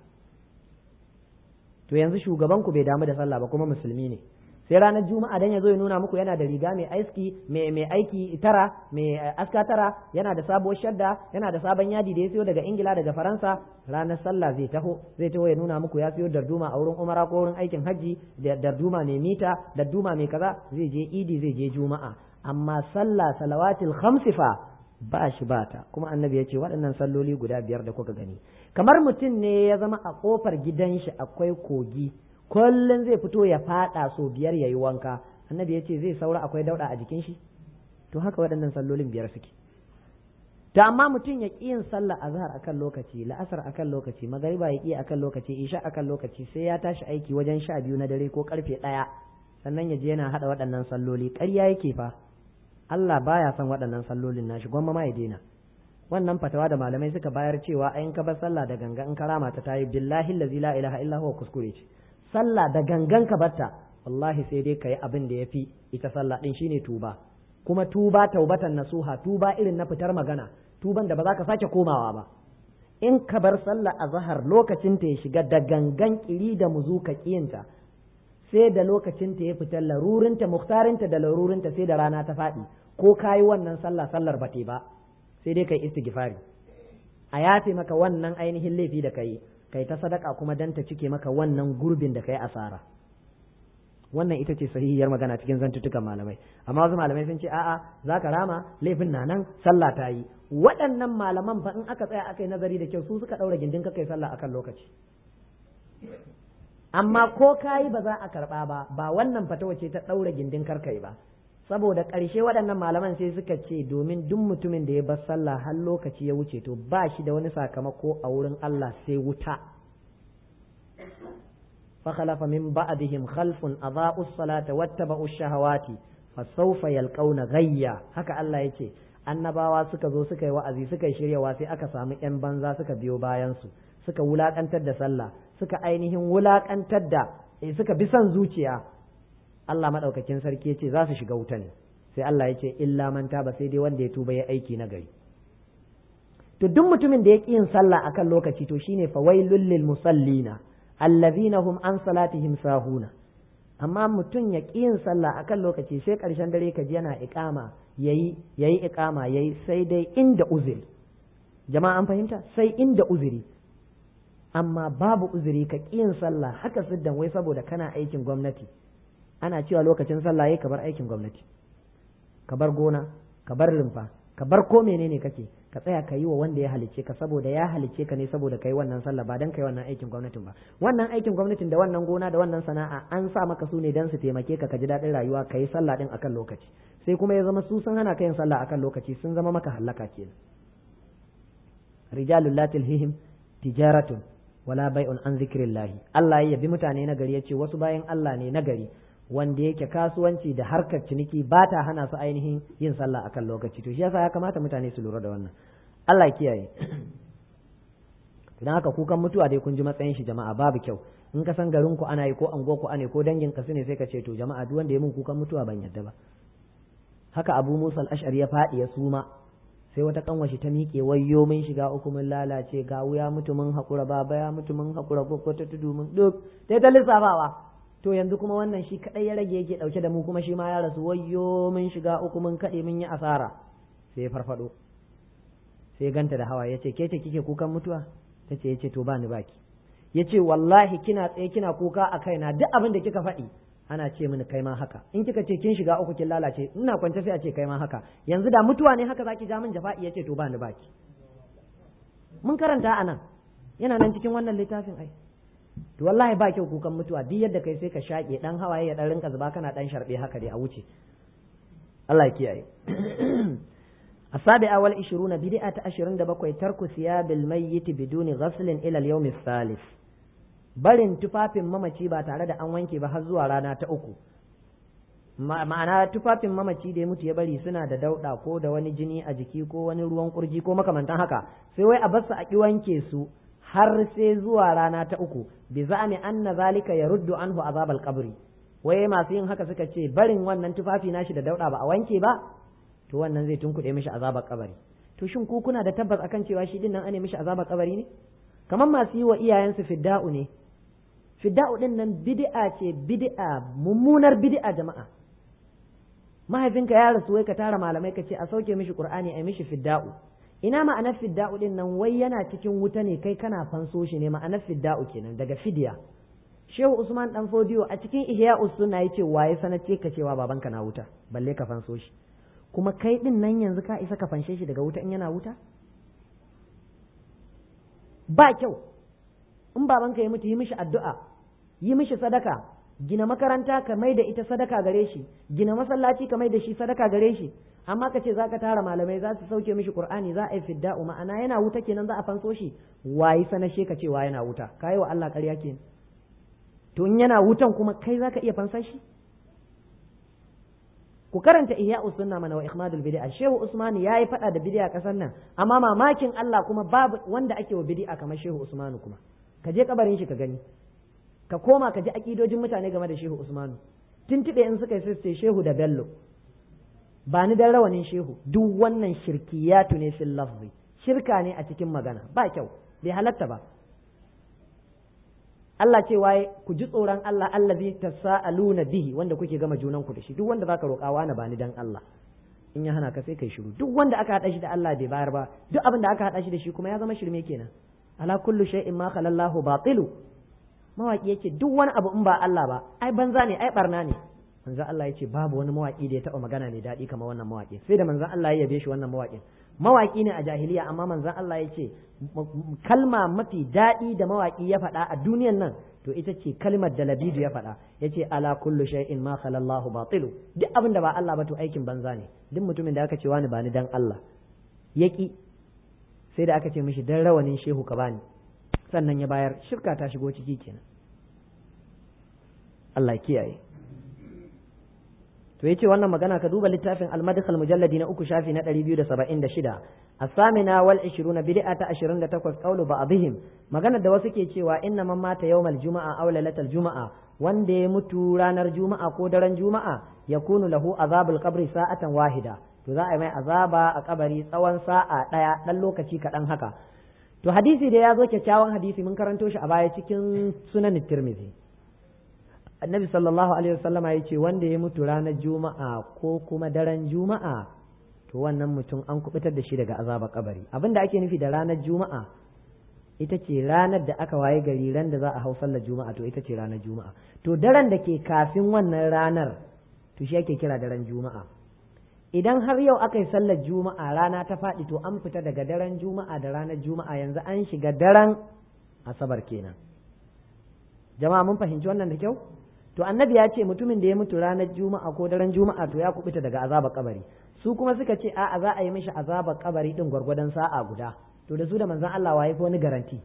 to yanzu shugaban ku bai damu da sallah ba kuma musulmi ne sai ranar juma'a dan ya zo ya nuna muku yana da riga mai aiki mai aiki tara mai aska tara yana da sabuwar shadda yana da sabon yadi da ya siyo daga ingila daga faransa ranar sallah zai taho zai taho ya nuna muku ya siyo darduma a wurin umara ko wurin aikin hajji da darduma mai mita darduma mai kaza zai je idi zai je juma'a amma sallah salawatil khamsi fa ba shi ba ta kuma annabi ya ce waɗannan salloli guda biyar da kuka gani kamar mutum ne ya zama a kofar gidan shi akwai kogi kullum zai fito ya fada so biyar ya yi wanka annabi ya ce zai saura akwai dauɗa a jikin shi to haka waɗannan sallolin biyar suke to amma mutum ya ƙi yin sallah azhar akan lokaci la'asar akan lokaci magariba ya ƙi akan lokaci isha akan lokaci sai ya tashi aiki wajen sha biyu na dare ko karfe ɗaya sannan ya je yana haɗa waɗannan salloli ƙarya yake fa Allah baya son waɗannan sallolin nashi gwamma ma ya daina wannan fatawa da malamai suka bayar cewa ayin ka bar sallah da ganga in karama ta tayi billahi allazi la ilaha illa huwa kuskure ce sallah da gangan ka batta wallahi sai dai kayi abin da yafi ita sallah din shine tuba kuma tuba taubatan nasuha tuba irin na fitar magana tuban da ba za ka sake komawa ba in ka bar sallah a zahar lokacin ta ya shiga da gangan kiri da muzu ka kiyinta sai da lokacin ta ya fita larurinta muhtarinta da larurinta sai da rana ta faɗi ko kayi wannan sallah sallar ba ba sai dai kai istighfari a yafe maka wannan ainihin laifi da kai kai ta sadaka kuma dan ta cike maka wannan gurbin da kai asara wannan ita ce sahihiyar magana cikin zantutukan malamai amma wasu malamai sun ce a'a za ka rama laifin na nan sallah ta yi waɗannan malaman fa in aka tsaya aka yi nazari da kyau su suka ɗaura gindin ka kai sallah akan lokaci amma ko kayi ba za a karɓa ba ba wannan fatawa ce ta ɗaura gindin karkai ba saboda ƙarshe waɗannan malaman sai suka ce domin duk mutumin da ya bar sallah har lokaci ya wuce to ba shi da wani sakamako a wurin Allah sai wuta فخلف من بعدهم خلف أضاءوا الصلاة واتبعوا الشهوات فسوف يلقون غيا haka Allah yace annabawa suka zo suka yi wa'azi suka yi shiryawa sai aka samu ‘yan banza suka biyo bayansu suka wulaƙantar da sallah suka ainihin wulaƙantar da suka bi son zuciya Allah madaukakin sarki ya ce za su shiga wuta ne sai Allah ya ce illa man taba sai dai wanda ya tuba ya aiki na gari to duk mutumin da ya ƙi yin sallah akan lokaci to shine fawailul lil musallina allazina hum an salatihim sahuna amma mutum ya ƙi yin sallah akan lokaci sai ƙarshen dare ka ji yana iqama yayi yayi iqama yayi sai dai inda uzuri jama'a an fahimta sai inda uzuri amma babu uzuri ka ƙi yin sallah haka siddan wai saboda kana aikin gwamnati ana cewa lokacin sallah yayi ka bar aikin gwamnati ka bar gona ka bar rumfa ka bar ko menene kake ka tsaya ka yi wa wanda ya halicce ka saboda ya halicce ka ne saboda kai wannan sallah ba dan kai wannan aikin gwamnatin ba wannan aikin gwamnatin da wannan gona da wannan sana'a an sa maka su ne dan su taimake ka ka ji daɗin rayuwa ka yi sallah din akan lokaci sai kuma ya zama su sun hana ka yin sallah akan lokaci sun zama maka hallaka kenan rijalul latil hihim tijaratun wala bai'un an zikrillahi Allah ya yabi mutane na gari yace wasu bayan Allah ne na gari wanda yake kasuwanci da harkar ciniki ba ta hana su ainihin yin sallah akan lokaci to shi yasa ya kamata mutane su lura da wannan Allah kiyaye dan haka kukan mutuwa dai kun ji matsayin shi jama'a babu kyau in ka san garin ku ana yi ko ango ku ana ko dangin ka ne sai ka ce to jama'a duk wanda ya mun kukan mutuwa ban yadda ba haka Abu Musa al-Ash'ari ya faɗi ya suma sai wata kanwashi ta miƙe wayyo mun shiga uku mun lalace ga wuya mutu mun haƙura baba ya mutu mun haƙura ko ta tudu mun duk dai ta lissafawa to yanzu kuma wannan shi kadai ya rage yake dauke da mu kuma shi ma ya rasu wayyo mun shiga uku mun kade mun yi asara sai ya farfado sai ganta da hawa yace ke ce kike kukan mutuwa tace yace to ba ni baki yace wallahi kina tsaye kina kuka a kaina duk abin da kika faɗi ana ce mini kai ma haka in kika ce kin shiga uku kin lalace ina kwance sai a ce kai ma haka yanzu da mutuwa ne haka zaki ja min jafa'i yace to ba ni baki mun karanta anan yana nan cikin wannan littafin ai to wallahi ba kyau kukan mutuwa duk yadda kai sai ka shaƙe dan hawaye ya dan rinka zuba kana dan sharbe haka dai a wuce Allah ya kiyaye السابعة والعشرون بدعة عشرين دبقوا ترك ثياب الميت بدون غسل إلى اليوم الثالث barin tufafin mamaci ba tare da an wanke ba har zuwa rana ta uku ma'ana tufafin mamaci da ya mutu ya bari suna da dauɗa ko da wani jini a jiki ko wani ruwan kurji ko makamantan haka sai wai a basu a ki wanke su har sai zuwa rana ta uku bi za'ami anna zalika yaruddu anhu azabal qabri wai masu yin haka suka ce barin wannan tufafi nashi da dauɗa ba a wanke ba to wannan zai tunkuɗe mishi azabar kabari to shin ku kuna da tabbas akan cewa shi din nan ane mishi azabar kabari ne kamar masu yi wa iyayensu fidda'u ne fidda'u din nan bid'a ce bid'a mummunar bid'a jama'a mahaifinka ya rasu wai ka tara malamai ka ce a sauke mishi qur'ani a mishi fidda'u ina ma'anar fidda'u din nan wai yana cikin wuta ne kai kana fanso shi ne ma'anar fidda'u kenan daga fidiya shehu usman dan fodiyo a cikin ihya sunna yace waye sanace ka cewa babanka na wuta balle ka fanso shi kuma kai din nan yanzu ka isa ka fanshe shi daga wuta in yana wuta ba kyau in babanka ya mutu yi mishi addu'a yi mishi sadaka gina makaranta ka mai da ita sadaka gare shi gina masallaci ka mai da shi sadaka gare shi amma ka ce zaka tara malamai za su sauke mishi qur'ani za a yi fidda'u ma'ana yana wuta kenan za a fanso shi wayi sanashe ka cewa yana wuta kai wa Allah ƙarya kenan to in yana wutan kuma kai zaka iya fansa shi ku karanta ihya sunna mana wa ikhmadul bid'a shehu usman yayi fada da bid'a kasan nan amma mamakin Allah kuma babu wanda ake wa bid'a kamar shehu usman kuma ka je kabarin shi ka gani ka koma ka ji akidojin mutane game da shehu usman tuntube in suka yi sai shehu da bello ba ni dan rawanin shehu duk wannan shirkiyatu ne fil lafzi shirka ne a cikin magana ba kyau bai halatta ba Allah ce waye ku ji tsoron Allah allazi tasaaluna bihi wanda kuke gama junan ku da shi duk wanda zaka roƙa wani bani dan Allah in ya hana ka sai kai shiru duk wanda aka hada shi da Allah bai bayar ba duk abin da aka hada shi da shi kuma ya zama shirme kenan ala kullu shay'in ma khalallahu batilu mawaki yake duk wani abu in ba Allah ba ai banza ne ai barna ne manzo Allah yace babu wani mawaki da ya taba magana ne daɗi kamar wannan mawaki sai da manzo Allah ya yabe shi wannan mawakin mawaki ne a jahiliya amma manzon Allah ya ce kalma mafi daɗi da mawaki ya faɗa a duniyan nan to ita ce kalmar da labidu ya faɗa ya ce ala kullu shay'in ma khalallahu batilu duk abin da ba Allah ba to aikin banza ne duk mutumin da aka ce wani bani dan Allah yaki sai da aka ce mishi dan rawanin shehu ka bani sannan ya bayar shirka ta shigo ciki kenan Allah ya kiyaye to yace wannan magana ka duba littafin al-madkhal mujalladi na uku shafi na 276 as-samina wal 20 bid'ata 28 qawlu ba'dihim magana da wasu ke cewa inna man mata yawmal juma'a aw lailatal juma'a wanda ya mutu ranar juma'a ko daren juma'a yakunu lahu azabul qabri sa'atan wahida to za a yi mai azaba a kabari tsawon sa'a ɗaya ɗan lokaci kaɗan haka to hadisi da ya zo kyakkyawan hadisi mun karanto shi a baya cikin sunan tirmidhi annabi sallallahu alaihi wasallam ya ce wanda ya mutu ranar juma'a ko kuma daren juma'a to wannan mutum an kubutar da shi daga azaba kabari abin da ake nufi da ranar juma'a ita ce ranar da aka waye gari ran da za a hau sallar juma'a to ita ce ranar juma'a to daren da ke kafin wannan ranar to shi ake kira daren juma'a idan har yau aka yi sallar juma'a rana ta faɗi to an fita daga daren juma'a da ranar juma'a yanzu an shiga daren asabar kenan jama'a mun fahimci wannan da kyau to annabi ya ce mutumin da ya mutu ranar juma'a ko daren juma'a to ya kubuta daga azabar kabari su kuma suka ce a'a za a yi mishi azabar kabari din gwargwadon sa'a guda to da su da manzon Allah waye ko wani garanti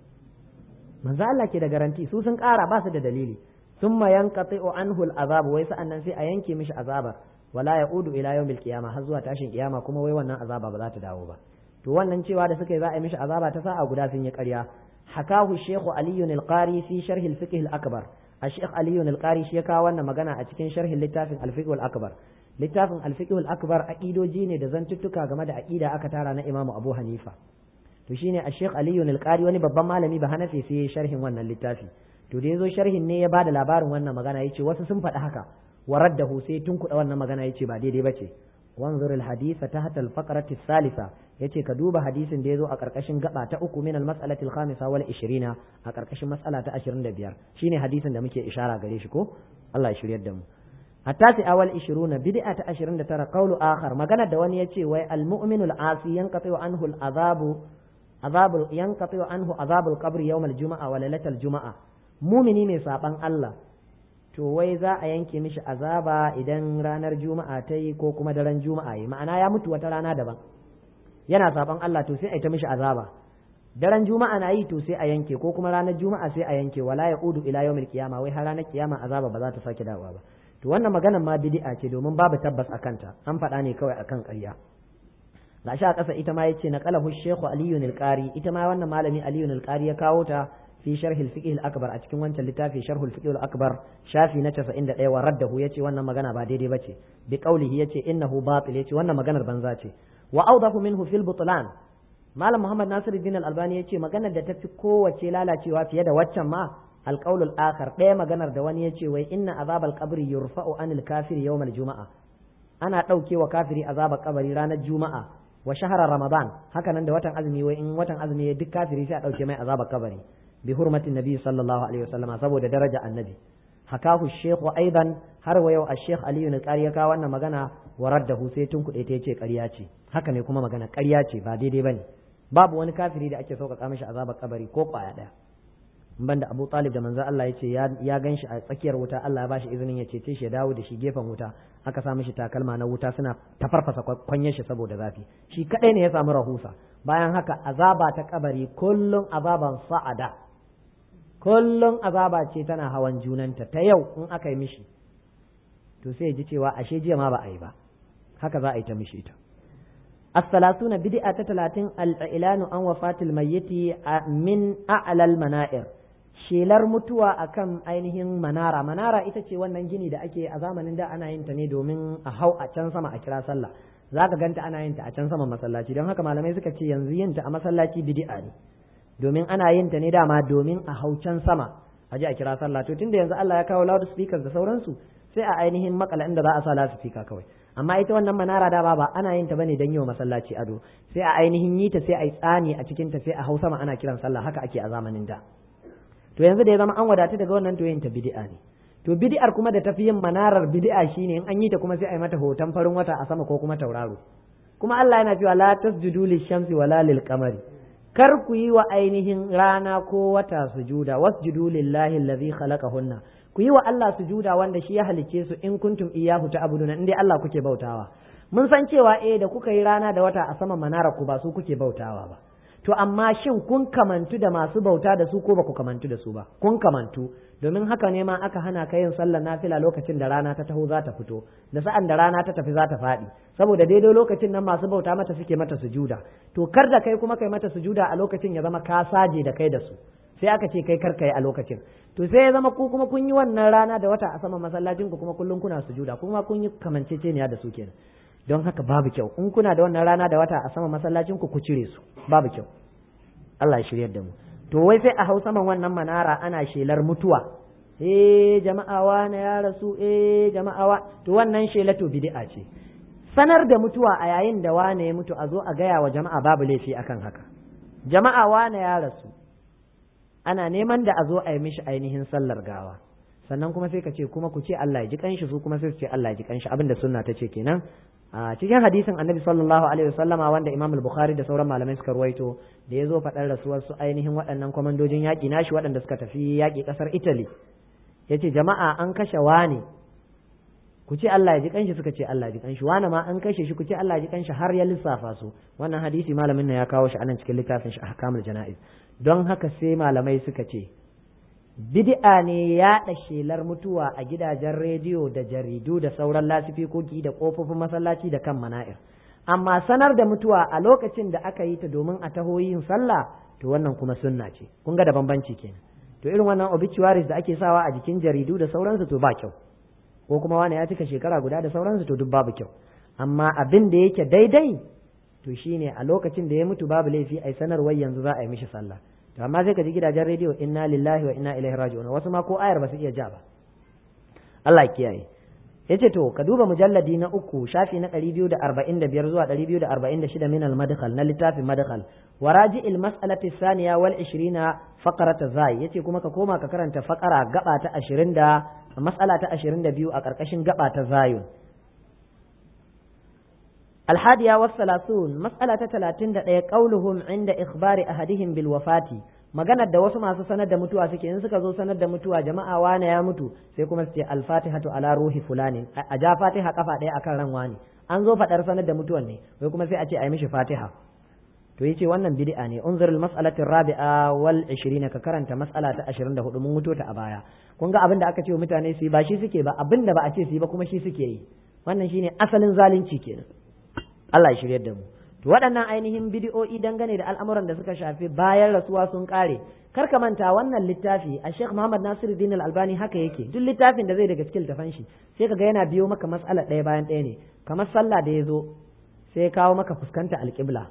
manzon Allah ke da garanti su sun kara ba su da dalili summa yanqati'u anhu al-azab wai sa'annan sai a yanke mishi azabar wala ya'udu ila yawmil qiyamah har zuwa tashin kiyama kuma wai wannan azaba ba za ta dawo ba to wannan cewa da suka yi za a yi mishi azaba ta sa'a guda sun yi ƙarya hakahu shaykhu aliyun al-qari fi sharh al-fiqh al-akbar الشيخ علي القاري shi ya kawo wannan magana a cikin sharhin littafin al-fiqh al-akbar littafin al-fiqh al-akbar aqidoji ne da zantuttuka game da aqida aka tara na Imam Abu Hanifa to shine al-Sheikh Ali al-Qari wani babban malami ba Hanafi sai ya sharhin wannan littafi to da yazo sharhin ne ya bada labarin wannan magana yace wasu sun faɗi haka waraddahu sai tun kuɗa wannan magana yace ba daidai bace wanzur al-hadith tahta al-faqrati ath-thalitha yace ka duba hadisin da yazo a karkashin gaba ta uku min al-mas'alati al-khamisa wal 20 a karkashin mas'ala ta 25 shine hadisin da muke ishara gare shi ko Allah ya shiryar da mu hatta sai awal 20 bid'a ta 29 qawlu akhar magana da wani yace wai al-mu'minu al-asi yanqati anhu al-azabu azabu yanqati anhu azabu al-qabr yawm al-jum'a wa lailatal jum'a mumini mai saban Allah to wai za a yanke mishi azaba idan ranar juma'a ta yi ko kuma daren juma'a yi ma'ana ya mutu wata rana daban yana saban Allah to sai a yi ta mishi azaba daren juma'a na yi to sai a yanke ko kuma ranar juma'a sai a yanke wala ya udu ila yawmil qiyama wai har ranar kiyama azaba ba za ta sake dawowa ba to wannan maganar ma bid'a ce domin babu tabbas akan ta an faɗa ne kawai akan ƙarya gashi a ƙasa ita ma yace na qalahu shaykhu aliyun al-qari ita ma wannan malami aliyun al-qari ya kawo ta fi sharh al-fiqh al-akbar a cikin wancan littafi sharh al-fiqh al-akbar shafi na 91 wa raddahu yace wannan magana ba daidai bace bi qawlihi yace innahu batil yace wannan maganar banza ce wa awdahu minhu fil butlan malam muhammad nasiruddin al-albani yace maganar da tafi kowace lalacewa fiye da waccan ma al-qawl al-akhar ɗaya maganar da wani yace wai inna azabal qabri yurfa'u anil kafiri yawm al-juma'a ana ɗauke wa kafiri azabar kabari ranar juma'a wa shahara ramadan haka nan da watan azumi wai in watan azumi ya duk kafiri sai a ɗauke mai azabar kabari bi hurmatin nabi sallallahu alaihi wasallam saboda daraja annabi hakahu shekhu aidan har wa yau ash-sheikh aliyu na ƙarya ka wannan magana wa raddahu sai tun kuɗe ta yace ƙarya ce haka ne kuma magana ƙarya ce ba daidai bane babu wani kafiri da ake sauƙaƙa mishi azabar kabari ko ƙwaya ɗaya banda Abu Talib da manzo Allah yace ya ya ganshi a tsakiyar wuta Allah ya bashi izinin ya cece shi ya dawo da shi gefen wuta aka sa mishi takalma na wuta suna tafarfasa kwanyar shi saboda zafi shi kadai ne ya samu rahusa bayan haka azaba ta kabari kullum azaban sa'ada kullum azaba ce tana hawan junanta ta yau in aka yi mishi to sai ji cewa ashe jiya ma ba a yi ba haka za a yi ta mishi ta as-salasuna bid'a ta talatin al-ilanu an wafatil mayyiti min a'lal mana'ir shelar mutuwa akan ainihin manara manara ita ce wannan gini da ake a zamanin da ana yin ta ne domin a hau a can sama a kira sallah zaka ganta ana yin ta a can sama masallaci don haka malamai suka ce yanzu yin ta a masallaci bid'a ne domin ana yin ta ne dama domin a hau can sama a ji a kira sallah to tunda yanzu Allah ya kawo loudspeakers da sauransu sai a ainihin makala inda za a sa loudspeaker kawai amma ita wannan manara da ba ana yin ta bane don yi wa masallaci ado sai a ainihin yi ta sai a yi tsani a cikin ta sai a hau sama ana kiran sallah haka ake a zamanin da to yanzu da ya zama an wadatu daga wannan to yin ta bid'a ne to bid'ar kuma da tafi yin manarar bid'a shine in an yi ta kuma sai a yi mata hoton farin wata a sama ko kuma tauraro kuma Allah yana cewa la tasjudu lish-shamsi wala lil-qamari kar ku yi wa ainihin rana ko wata sujuda wasjudu lillahi allazi khalaqahunna ku yi wa Allah sujuda wanda shi ya halicce su in kuntum iyyahu ta'buduna in dai Allah kuke bautawa mun san cewa eh da kuka yi rana da wata a sama manara ku ba su kuke bautawa ba to amma shin kun kamantu da masu bauta da su ko ba ku kamantu da su ba kun kamantu domin haka ne ma aka hana ka yin sallar nafila lokacin da rana ta taho za ta fito da sa'an da rana ta tafi za ta faɗi saboda daidai lokacin nan masu bauta mata suke mata sujuda to kar da kai kuma kai mata sujuda a lokacin ya zama ka saje da kai da su sai aka ce kai karka yi a lokacin to sai ya zama ku kuma kun yi wannan rana da wata a saman masallacin ku kuma kullum kuna sujuda kuma kun yi kamanceceniya da su kenan don haka babu kyau in kuna da wannan rana da wata a saman masallacin ku ku cire su babu kyau Allah ya shiryar da mu to wai sai a hau saman wannan manara ana shelar mutuwa eh jama'a wa na ya rasu eh jama'a wa to wannan shela to bid'a ce sanar da mutuwa a yayin da wane ya mutu a zo a gaya wa jama'a babu laifi akan haka jama'a wane ya rasu ana neman da a zo a yi mishi ainihin sallar gawa sannan kuma sai ka ce kuma ku ce Allah ya ji kanshi su kuma sai su ce Allah ya ji kanshi abinda sunna ta ce kenan a cikin hadisin annabi sallallahu alaihi wasallama wanda imam al-bukhari da sauran malamai suka ruwaito da ya zo faɗar rasuwar su ainihin waɗannan kwamandojin yaƙi nashi waɗanda suka tafi yaƙi ƙasar italy ya ce jama'a an kashe wane ku ce Allah ya ji kanshi suka ce Allah ya ji kanshi wani ma an kashe shi ku ce Allah ya ji kanshi har ya lissafa su wannan hadisi malamin nan ya kawo shi anan cikin littafin shi ahkamul jana'iz don haka sai malamai suka ce bid'a ne yaɗa shelar mutuwa a gidajen rediyo da jaridu da sauran lasifikoki da kofofin masallaci da kan mana'ir amma sanar da mutuwa a lokacin da aka yi ta domin a taho yin sallah to wannan kuma sunna ce kun ga da bambanci kenan to irin wannan obituaries da ake sawa a jikin jaridu da sauransu to ba kyau ko kuma wani ya cika shekara guda da sauransu to duk babu kyau amma abin da yake daidai to shine a lokacin da ya mutu babu laifi ai sanarwar yanzu za a yi mishi sallah to amma sai ka ji gidajen rediyo inna lillahi wa inna ilaihi raji'un wasu ma ko ayar ba su iya ja ba Allah kiyaye yace to ka duba mujalladi na uku shafi na 245 zuwa 246 min al-madkhal na littafin madkhal wa raji'il mas'alati thaniya wal 20 faqrata zai yace kuma ka koma ka karanta faqara gaba ta 20 da mas'ala ta 22 a karkashin gaba ta zayun الحادية والثلاثون مسألة ثلاثين دقيقة قولهم عند إخبار أحدهم بالوفاة maganar da wasu masu sanar da mutuwa suke in suka zo sanar da mutuwa jama'a wane ya mutu sai kuma su ce alfatihatu ala ruhi fulani a ja fatiha kafa ɗaya akan ran wani an zo faɗar sanar da mutuwan ne wai kuma sai a ce a yi mishi fatiha to yace wannan bid'a ne unzur al mas'alati rabi'a wal 20 ka karanta mas'ala ta 24 mun mutu ta a baya kun ga abin da aka ce wa mutane su yi ba shi suke ba abin da ba a ce su yi ba kuma shi suke yi wannan shine asalin zalunci kenan Allah ya shiryar da mu to waɗannan ainihin bidiyo'i dangane da al'amuran da suka shafi bayan rasuwa sun ƙare kar ka manta wannan littafi a Sheikh Muhammad Nasiruddin Al-Albani haka yake duk littafin da zai daga cikin littafan shi sai kaga yana biyo maka mas'ala ɗaya bayan ɗaya ne kamar sallah da ya zo sai ya kawo maka fuskanta alƙibla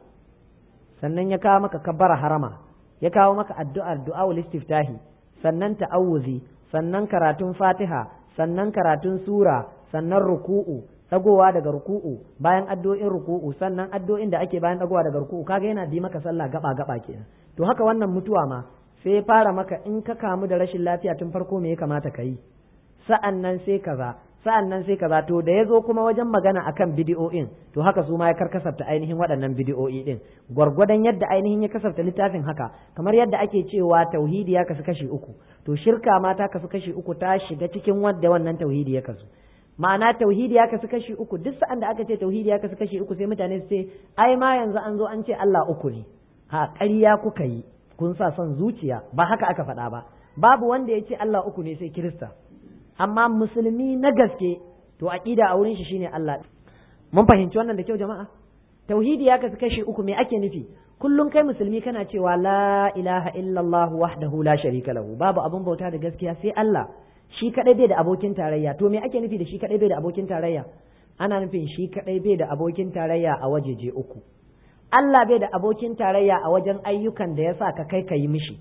sannan ya kawo maka kabbara harama ya kawo maka addu'ar du'a'ul istiftahi sannan ta'awuzi sannan karatun fatiha sannan karatun sura sannan ruku'u dagowa daga ruku'u bayan addu'o'in ruku'u sannan addu'o'in da ake bayan dagowa daga ruku'u kaga yana bi maka sallah gaba gaba kenan to haka wannan mutuwa ma sai fara maka in ka kamu da rashin lafiya tun farko me ya kamata ka yi sa'an nan sai kaza sa'an nan sai kaza to da ya zo kuma wajen magana akan bidiyo'in to haka su ma ya karkasafta ainihin waɗannan bidiyo'i din gwargwadon yadda ainihin ya kasafta littafin haka kamar yadda ake cewa tauhidi ya kasu kashi uku to shirka ma ta kasu kashi uku ta shiga cikin wadda wannan tauhidi ya kasu ma'ana tauhidi ya kasu kashi uku duk sa'an da aka ce tauhidi ya kasu kashi uku sai mutane su ce ai ma yanzu an zo an ce Allah uku ne ha ƙarya kuka yi kun sa son zuciya ba haka aka faɗa ba babu wanda ya ce Allah uku ne sai Kirista amma musulmi na gaske to aqida a wurin shi shine Allah mun fahimci wannan da kyau jama'a tauhidi ya kasu kashi uku me ake nufi kullum kai musulmi kana cewa la ilaha illallah wahdahu la sharika lahu babu abun bauta da gaskiya sai Allah shi kadai bai da abokin tarayya to me ake nufi da shi kadai bai da abokin tarayya ana nufin shi kadai bai da abokin tarayya a wajeje uku Allah bai da abokin tarayya a wajen ayyukan da ya sa ka kai ka yi mishi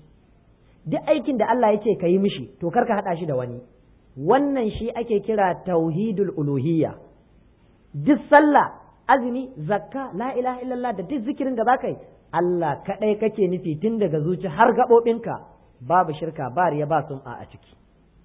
duk aikin da Allah ya ce ka yi mishi to kar ka haɗa shi da wani wannan shi ake kira tauhidul uluhiyya duk sallah azumi zakka la ilaha illallah da duk zikirin da baka yi Allah kadai kake nufi tun daga zuci har gaɓoɓinka babu shirka ba riya ba sum'a a ciki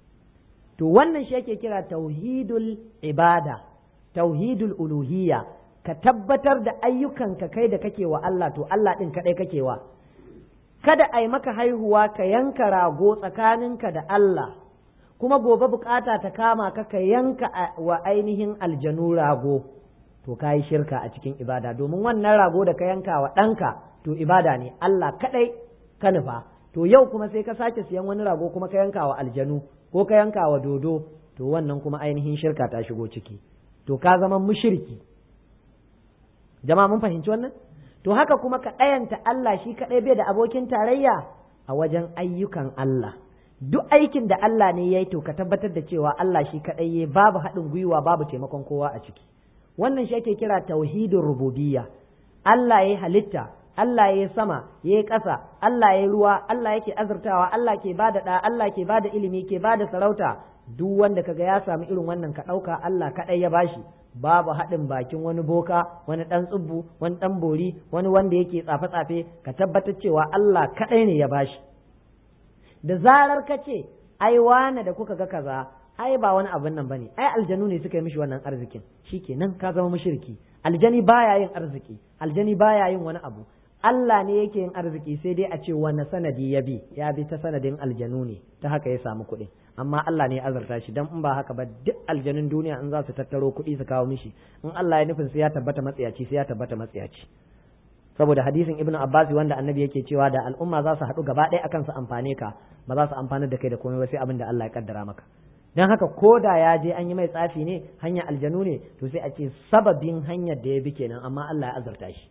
to wannan shi ake kira tauhidul ibada tauhidul uluhiyya ka tabbatar da ayyukanka kai da kake wa Allah to Allah ɗin kaɗai kake wa kada a yi maka haihuwa ka yanka rago tsakaninka da Allah kuma gobe bukata ta kama ka ka yanka wa ainihin aljanu rago to ka yi shirka a cikin ibada domin wannan rago da ka yanka wa ɗanka to ibada ne Allah kaɗai ka nufa to yau kuma sai ka sake siyan wani rago kuma ka yanka wa aljanu ko ka yanka wa dodo to wannan kuma ainihin shirka ta shigo ciki to ka zama mushriki jama'a mun fahimci wannan to haka kuma ka ɗayanta Allah shi kaɗai bai da abokin tarayya a wajen ayyukan Allah duk aikin da Allah ne ya yi to ka tabbatar da cewa Allah shi kaɗai ya babu haɗin gwiwa babu taimakon kowa a ciki wannan shi ake kira tauhidin rububiyya Allah ya halitta Allah ya sama ya yi ƙasa Allah ya ruwa Allah yake azurtawa Allah ke bada ɗa Allah ke bada ilimi ke bada sarauta duk wanda kaga ya samu irin wannan ka ɗauka Allah kaɗai ya bashi babu haɗin bakin wani boka wani ɗan tsubbu wani ɗan bori wani wanda yake tsafe-tsafe ka tabbatar cewa Allah kaɗai ne ya bashi da zarar ka ce ai wane da kuka ga kaza ai ba wani abin nan bane ai aljanu ne suka yi mishi wannan arzikin shikenan ka zama mushriki aljani baya yin arziki aljani baya yin wani abu Allah ne yake yin arziki sai dai a ce wani sanadi ya bi ya bi ta sanadin aljanu ne ta haka ya samu kuɗi amma Allah ne ya azarta shi dan in ba haka ba duk aljanun duniya in za su tattaro kuɗi su kawo mishi in Allah ya nufin sai ya tabbata matsiyaci sai ya tabbata matsiyaci saboda hadisin ibn abbas wanda annabi yake cewa da al'umma za su haɗu gaba ɗaya akan su amfane ka ba za su amfana da kai da komai ba sai abin da Allah ya kaddara maka dan haka ko da ya je an yi mai tsafi ne hanyar aljanu ne to sai a ce sababin hanyar da ya bi kenan amma Allah ya azurta shi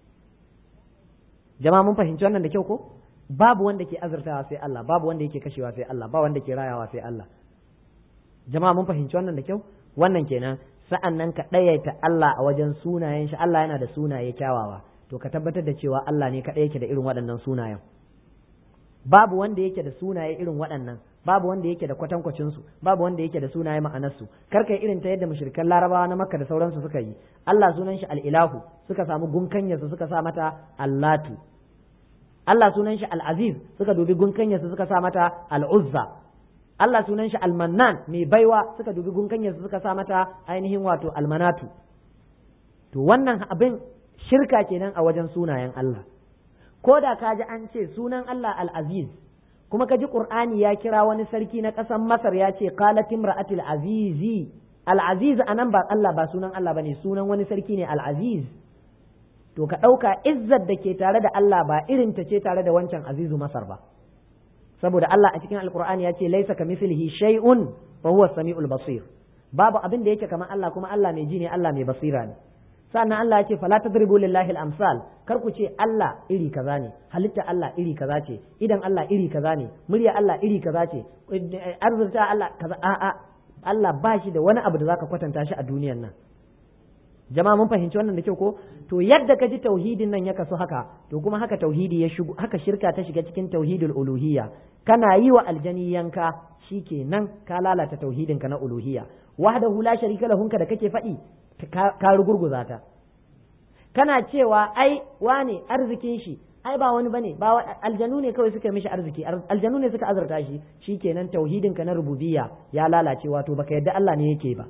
jama'a mun fahimci wannan da kyau ko babu wanda ke azurtawa sai Allah babu wanda yake kashewa sai Allah ba wanda ke rayawa sai Allah jama'a mun fahimci wannan da kyau wannan kenan sa'an nan ka ɗayaita Allah a wajen sunayen shi Allah yana da sunaye kyawawa to ka tabbatar da cewa Allah ne kaɗai yake da irin waɗannan sunayen babu wanda yake da sunaye irin waɗannan babu wanda yake da kwatankwacin su babu wanda yake da sunaye ma'anar su kar kai irin ta yadda mushrikan larabawa na makka da sauransu suka yi Allah sunan shi al-ilahu suka samu gunkanyarsa suka sa mata allatu Allah sunan shi al-aziz suka dubi gunkanyarsa suka sa mata al-uzza Allah sunan shi al-mannan mai baiwa suka dubi gunkanyarsa suka sa mata ainihin wato al-manatu to wannan abin shirka kenan a wajen sunayen Allah ko da ka ji an ce sunan Allah al-aziz kuma ka ji qur'ani ya kira wani sarki na ƙasar masar ya ce qalat imra'atil azizi al-aziz anan ba Allah ba sunan Allah bane sunan wani sarki ne al-aziz to ka ɗauka izzar da ke tare da Allah ba irin ta ce tare da wancan azizu masar ba saboda Allah a cikin alqur'ani ya ce laisa kamithlihi shay'un wa huwa samiul basir babu abin da yake kamar Allah kuma Allah mai ji ne Allah mai basira ne sannan Allah ya ce fala tadribu lillahi al-amsal kar ku ce Allah iri kaza ne halitta Allah iri kaza ce idan Allah iri kaza ne murya Allah iri kaza ce arzurta Allah kaza a'a Allah ba shi da wani abu da zaka kwatanta shi a duniyar nan jama'a mun fahimci wannan da kyau ko to yadda ka ji tauhidin nan ya kasu haka to kuma haka tauhidi ya shigo haka shirka ta shiga cikin tauhidul uluhiyya kana yi wa aljani yanka shikenan ka lalata tauhidin ka na uluhiyya wahdahu la sharika lahunka da kake faɗi ka rugurguza ta kana cewa ai wane arzikin shi ai ba wani bane ba aljanu ne kawai suka mishi arziki aljanu ne suka azurta shi shikenan tauhidin ka na rububiyya ya lalace wato baka yadda Allah ne yake ba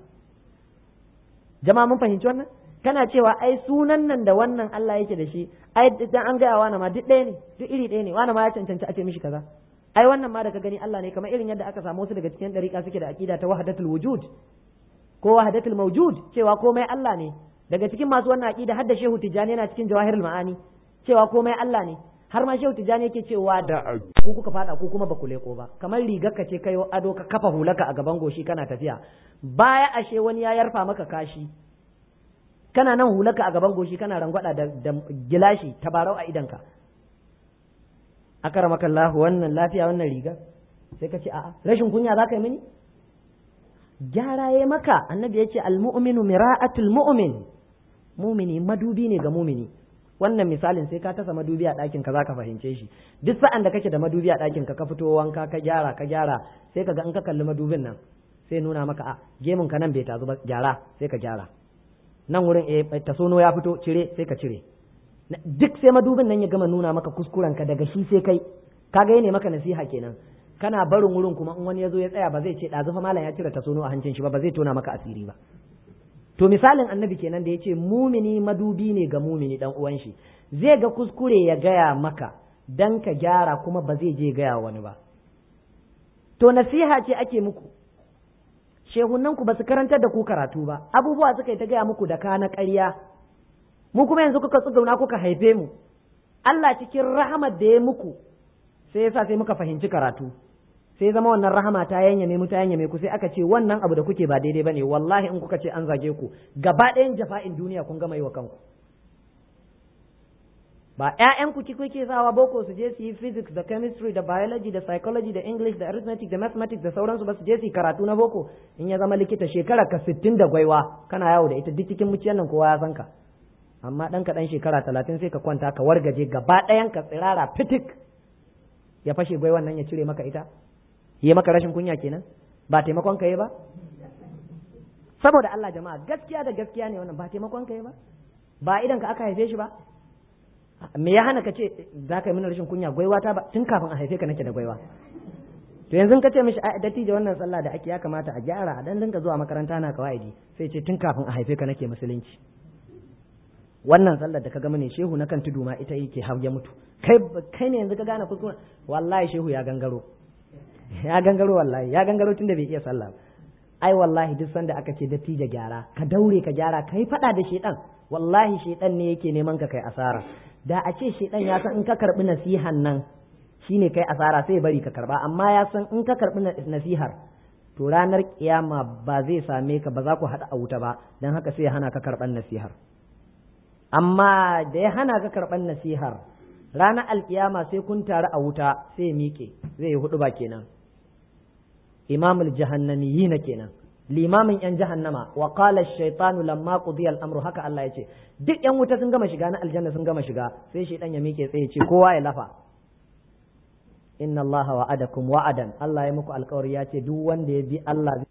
jama'a mun fahimci wannan kana cewa ai sunan nan da wannan Allah yake da shi ai dan an gaya wani ma duk ɗaya ne duk iri ɗaya ne wani ma ya cancanci a ce mishi kaza ai wannan ma da ka gani Allah ne kamar irin yadda aka samu wasu daga cikin dariƙa suke da aqida ta wahdatul wujud ko wahdatul mawjud cewa komai Allah ne daga cikin masu wannan aqida har da Shehu Tijani yana cikin Jawahirul Ma'ani cewa komai Allah ne har ma Shehu Tijani yake cewa da ku kuka fada ku kuma ba ku leko ba kamar rigar ka ce kai ado ka kafa hulaka a gaban goshi kana tafiya baya ashe wani ya yarfa maka kashi kana nan hulaka a gaban goshi kana rangwada da, da gilashi tabarau a idanka akara maka Allah wannan lafiya wannan riga sai ka ce a'a rashin kunya za ka yi mini gyara ya maka annabi ya ce almu'minu mira'atul mu'min mumini madubi ne ga mumini wannan misalin sai ka tasa madubi a ɗakin ka zaka fahimce shi duk sa'an da kake da madubi a ɗakin ka ka fito wanka ka gyara ka gyara sai ka ga in ka kalli madubin nan sai nuna maka a gemun ka nan bai tazu ba gyara sai ka gyara nan wurin eh tasono ya fito cire sai ka cire duk sai madubin nan ya gama nuna maka kuskuren ka daga shi sai kai kaga ne maka nasiha kenan kana barin wurin kuma in wani ya zo ya tsaya ba zai ce ɗazu fa malam ya cire tasono a hancin shi ba ba zai tona maka asiri ba to misalin annabi kenan da ya ce mumini madubi ne ga mumini dan uwan shi zai ga kuskure ya gaya maka dan ka gyara kuma ba zai je gaya wani ba to nasiha ce ake muku shehunan ku ba su karantar da ku karatu ba abubuwa suka yi ta gaya muku da ka na ƙarya mu kuma yanzu kuka tsugauna kuka haife mu Allah cikin rahamar da ya muku sai yasa sai muka fahimci karatu sai zama wannan rahama ta yanyame mu ta yanyame ku sai aka ce wannan abu da kuke ba daidai bane wallahi in kuka ce an zage ku gaba ɗayan jafa'in duniya kun gama yi wa kanku ba ƴaƴan ku kuke sawa boko su je su yi physics da chemistry da biology da psychology da english da arithmetic da mathematics da sauransu ba su je su yi karatu na boko in ya zama likita shekara ka sittin da gwaiwa kana yawo da ita duk cikin muciyan nan kowa ya san ka amma ɗan ka ɗan shekara talatin sai ka kwanta ka wargaje gaba ɗayan ka tsirara fitik ya fashe gwaiwan nan ya cire maka ita yi maka rashin kunya kenan ba taimakon ka yi ba saboda Allah jama'a gaskiya da gaskiya ne wannan ba taimakon ka yi ba ba idan ka aka haife shi ba me ya hana ka ce za ka yi mana rashin kunya gwaiwa ta ba tun kafin a haife ka nake da gwaiwa to yanzu ka ce mishi a dattijo wannan sallah da ake ya kamata a gyara a dan dinka zuwa makaranta na kawaidi sai ce tun kafin a haife ka nake musulunci wannan sallar da ka gama ne shehu na kan tudu ma ita yake har ya mutu kai kai ne yanzu ka gane kuskure wallahi shehu ya gangaro ya gangaro wallahi ya gangaro tunda bai iya sallah ai wallahi duk sanda aka ce dattijo gyara ka daure ka gyara kai fada da shedan wallahi shedan ne yake neman ka kai asara da a ce shedan ya san in ka karbi nasihan nan shine kai asara sai bari ka karba amma ya san in ka karbi nasihar to ranar kiyama ba zai same ka ba za ku haɗa a wuta ba don haka sai ya hana ka karɓar nasihar amma da ya hana ka karɓar nasihar ranar alkiyama sai kun taru a wuta sai ya miƙe zai yi hudu ba kenan imamul jahannamiyyi na kenan limamin yan jahannama wa qala ash-shaytanu lamma qudiya al-amru haka Allah ya ce duk yan wuta sun gama shiga na aljanna sun gama shiga sai shaytan ya miƙe tsaye ce kowa ya lafa inna Allah wa'adakum wa'adan Allah ya muku alƙawari ya ce duk wanda ya bi Allah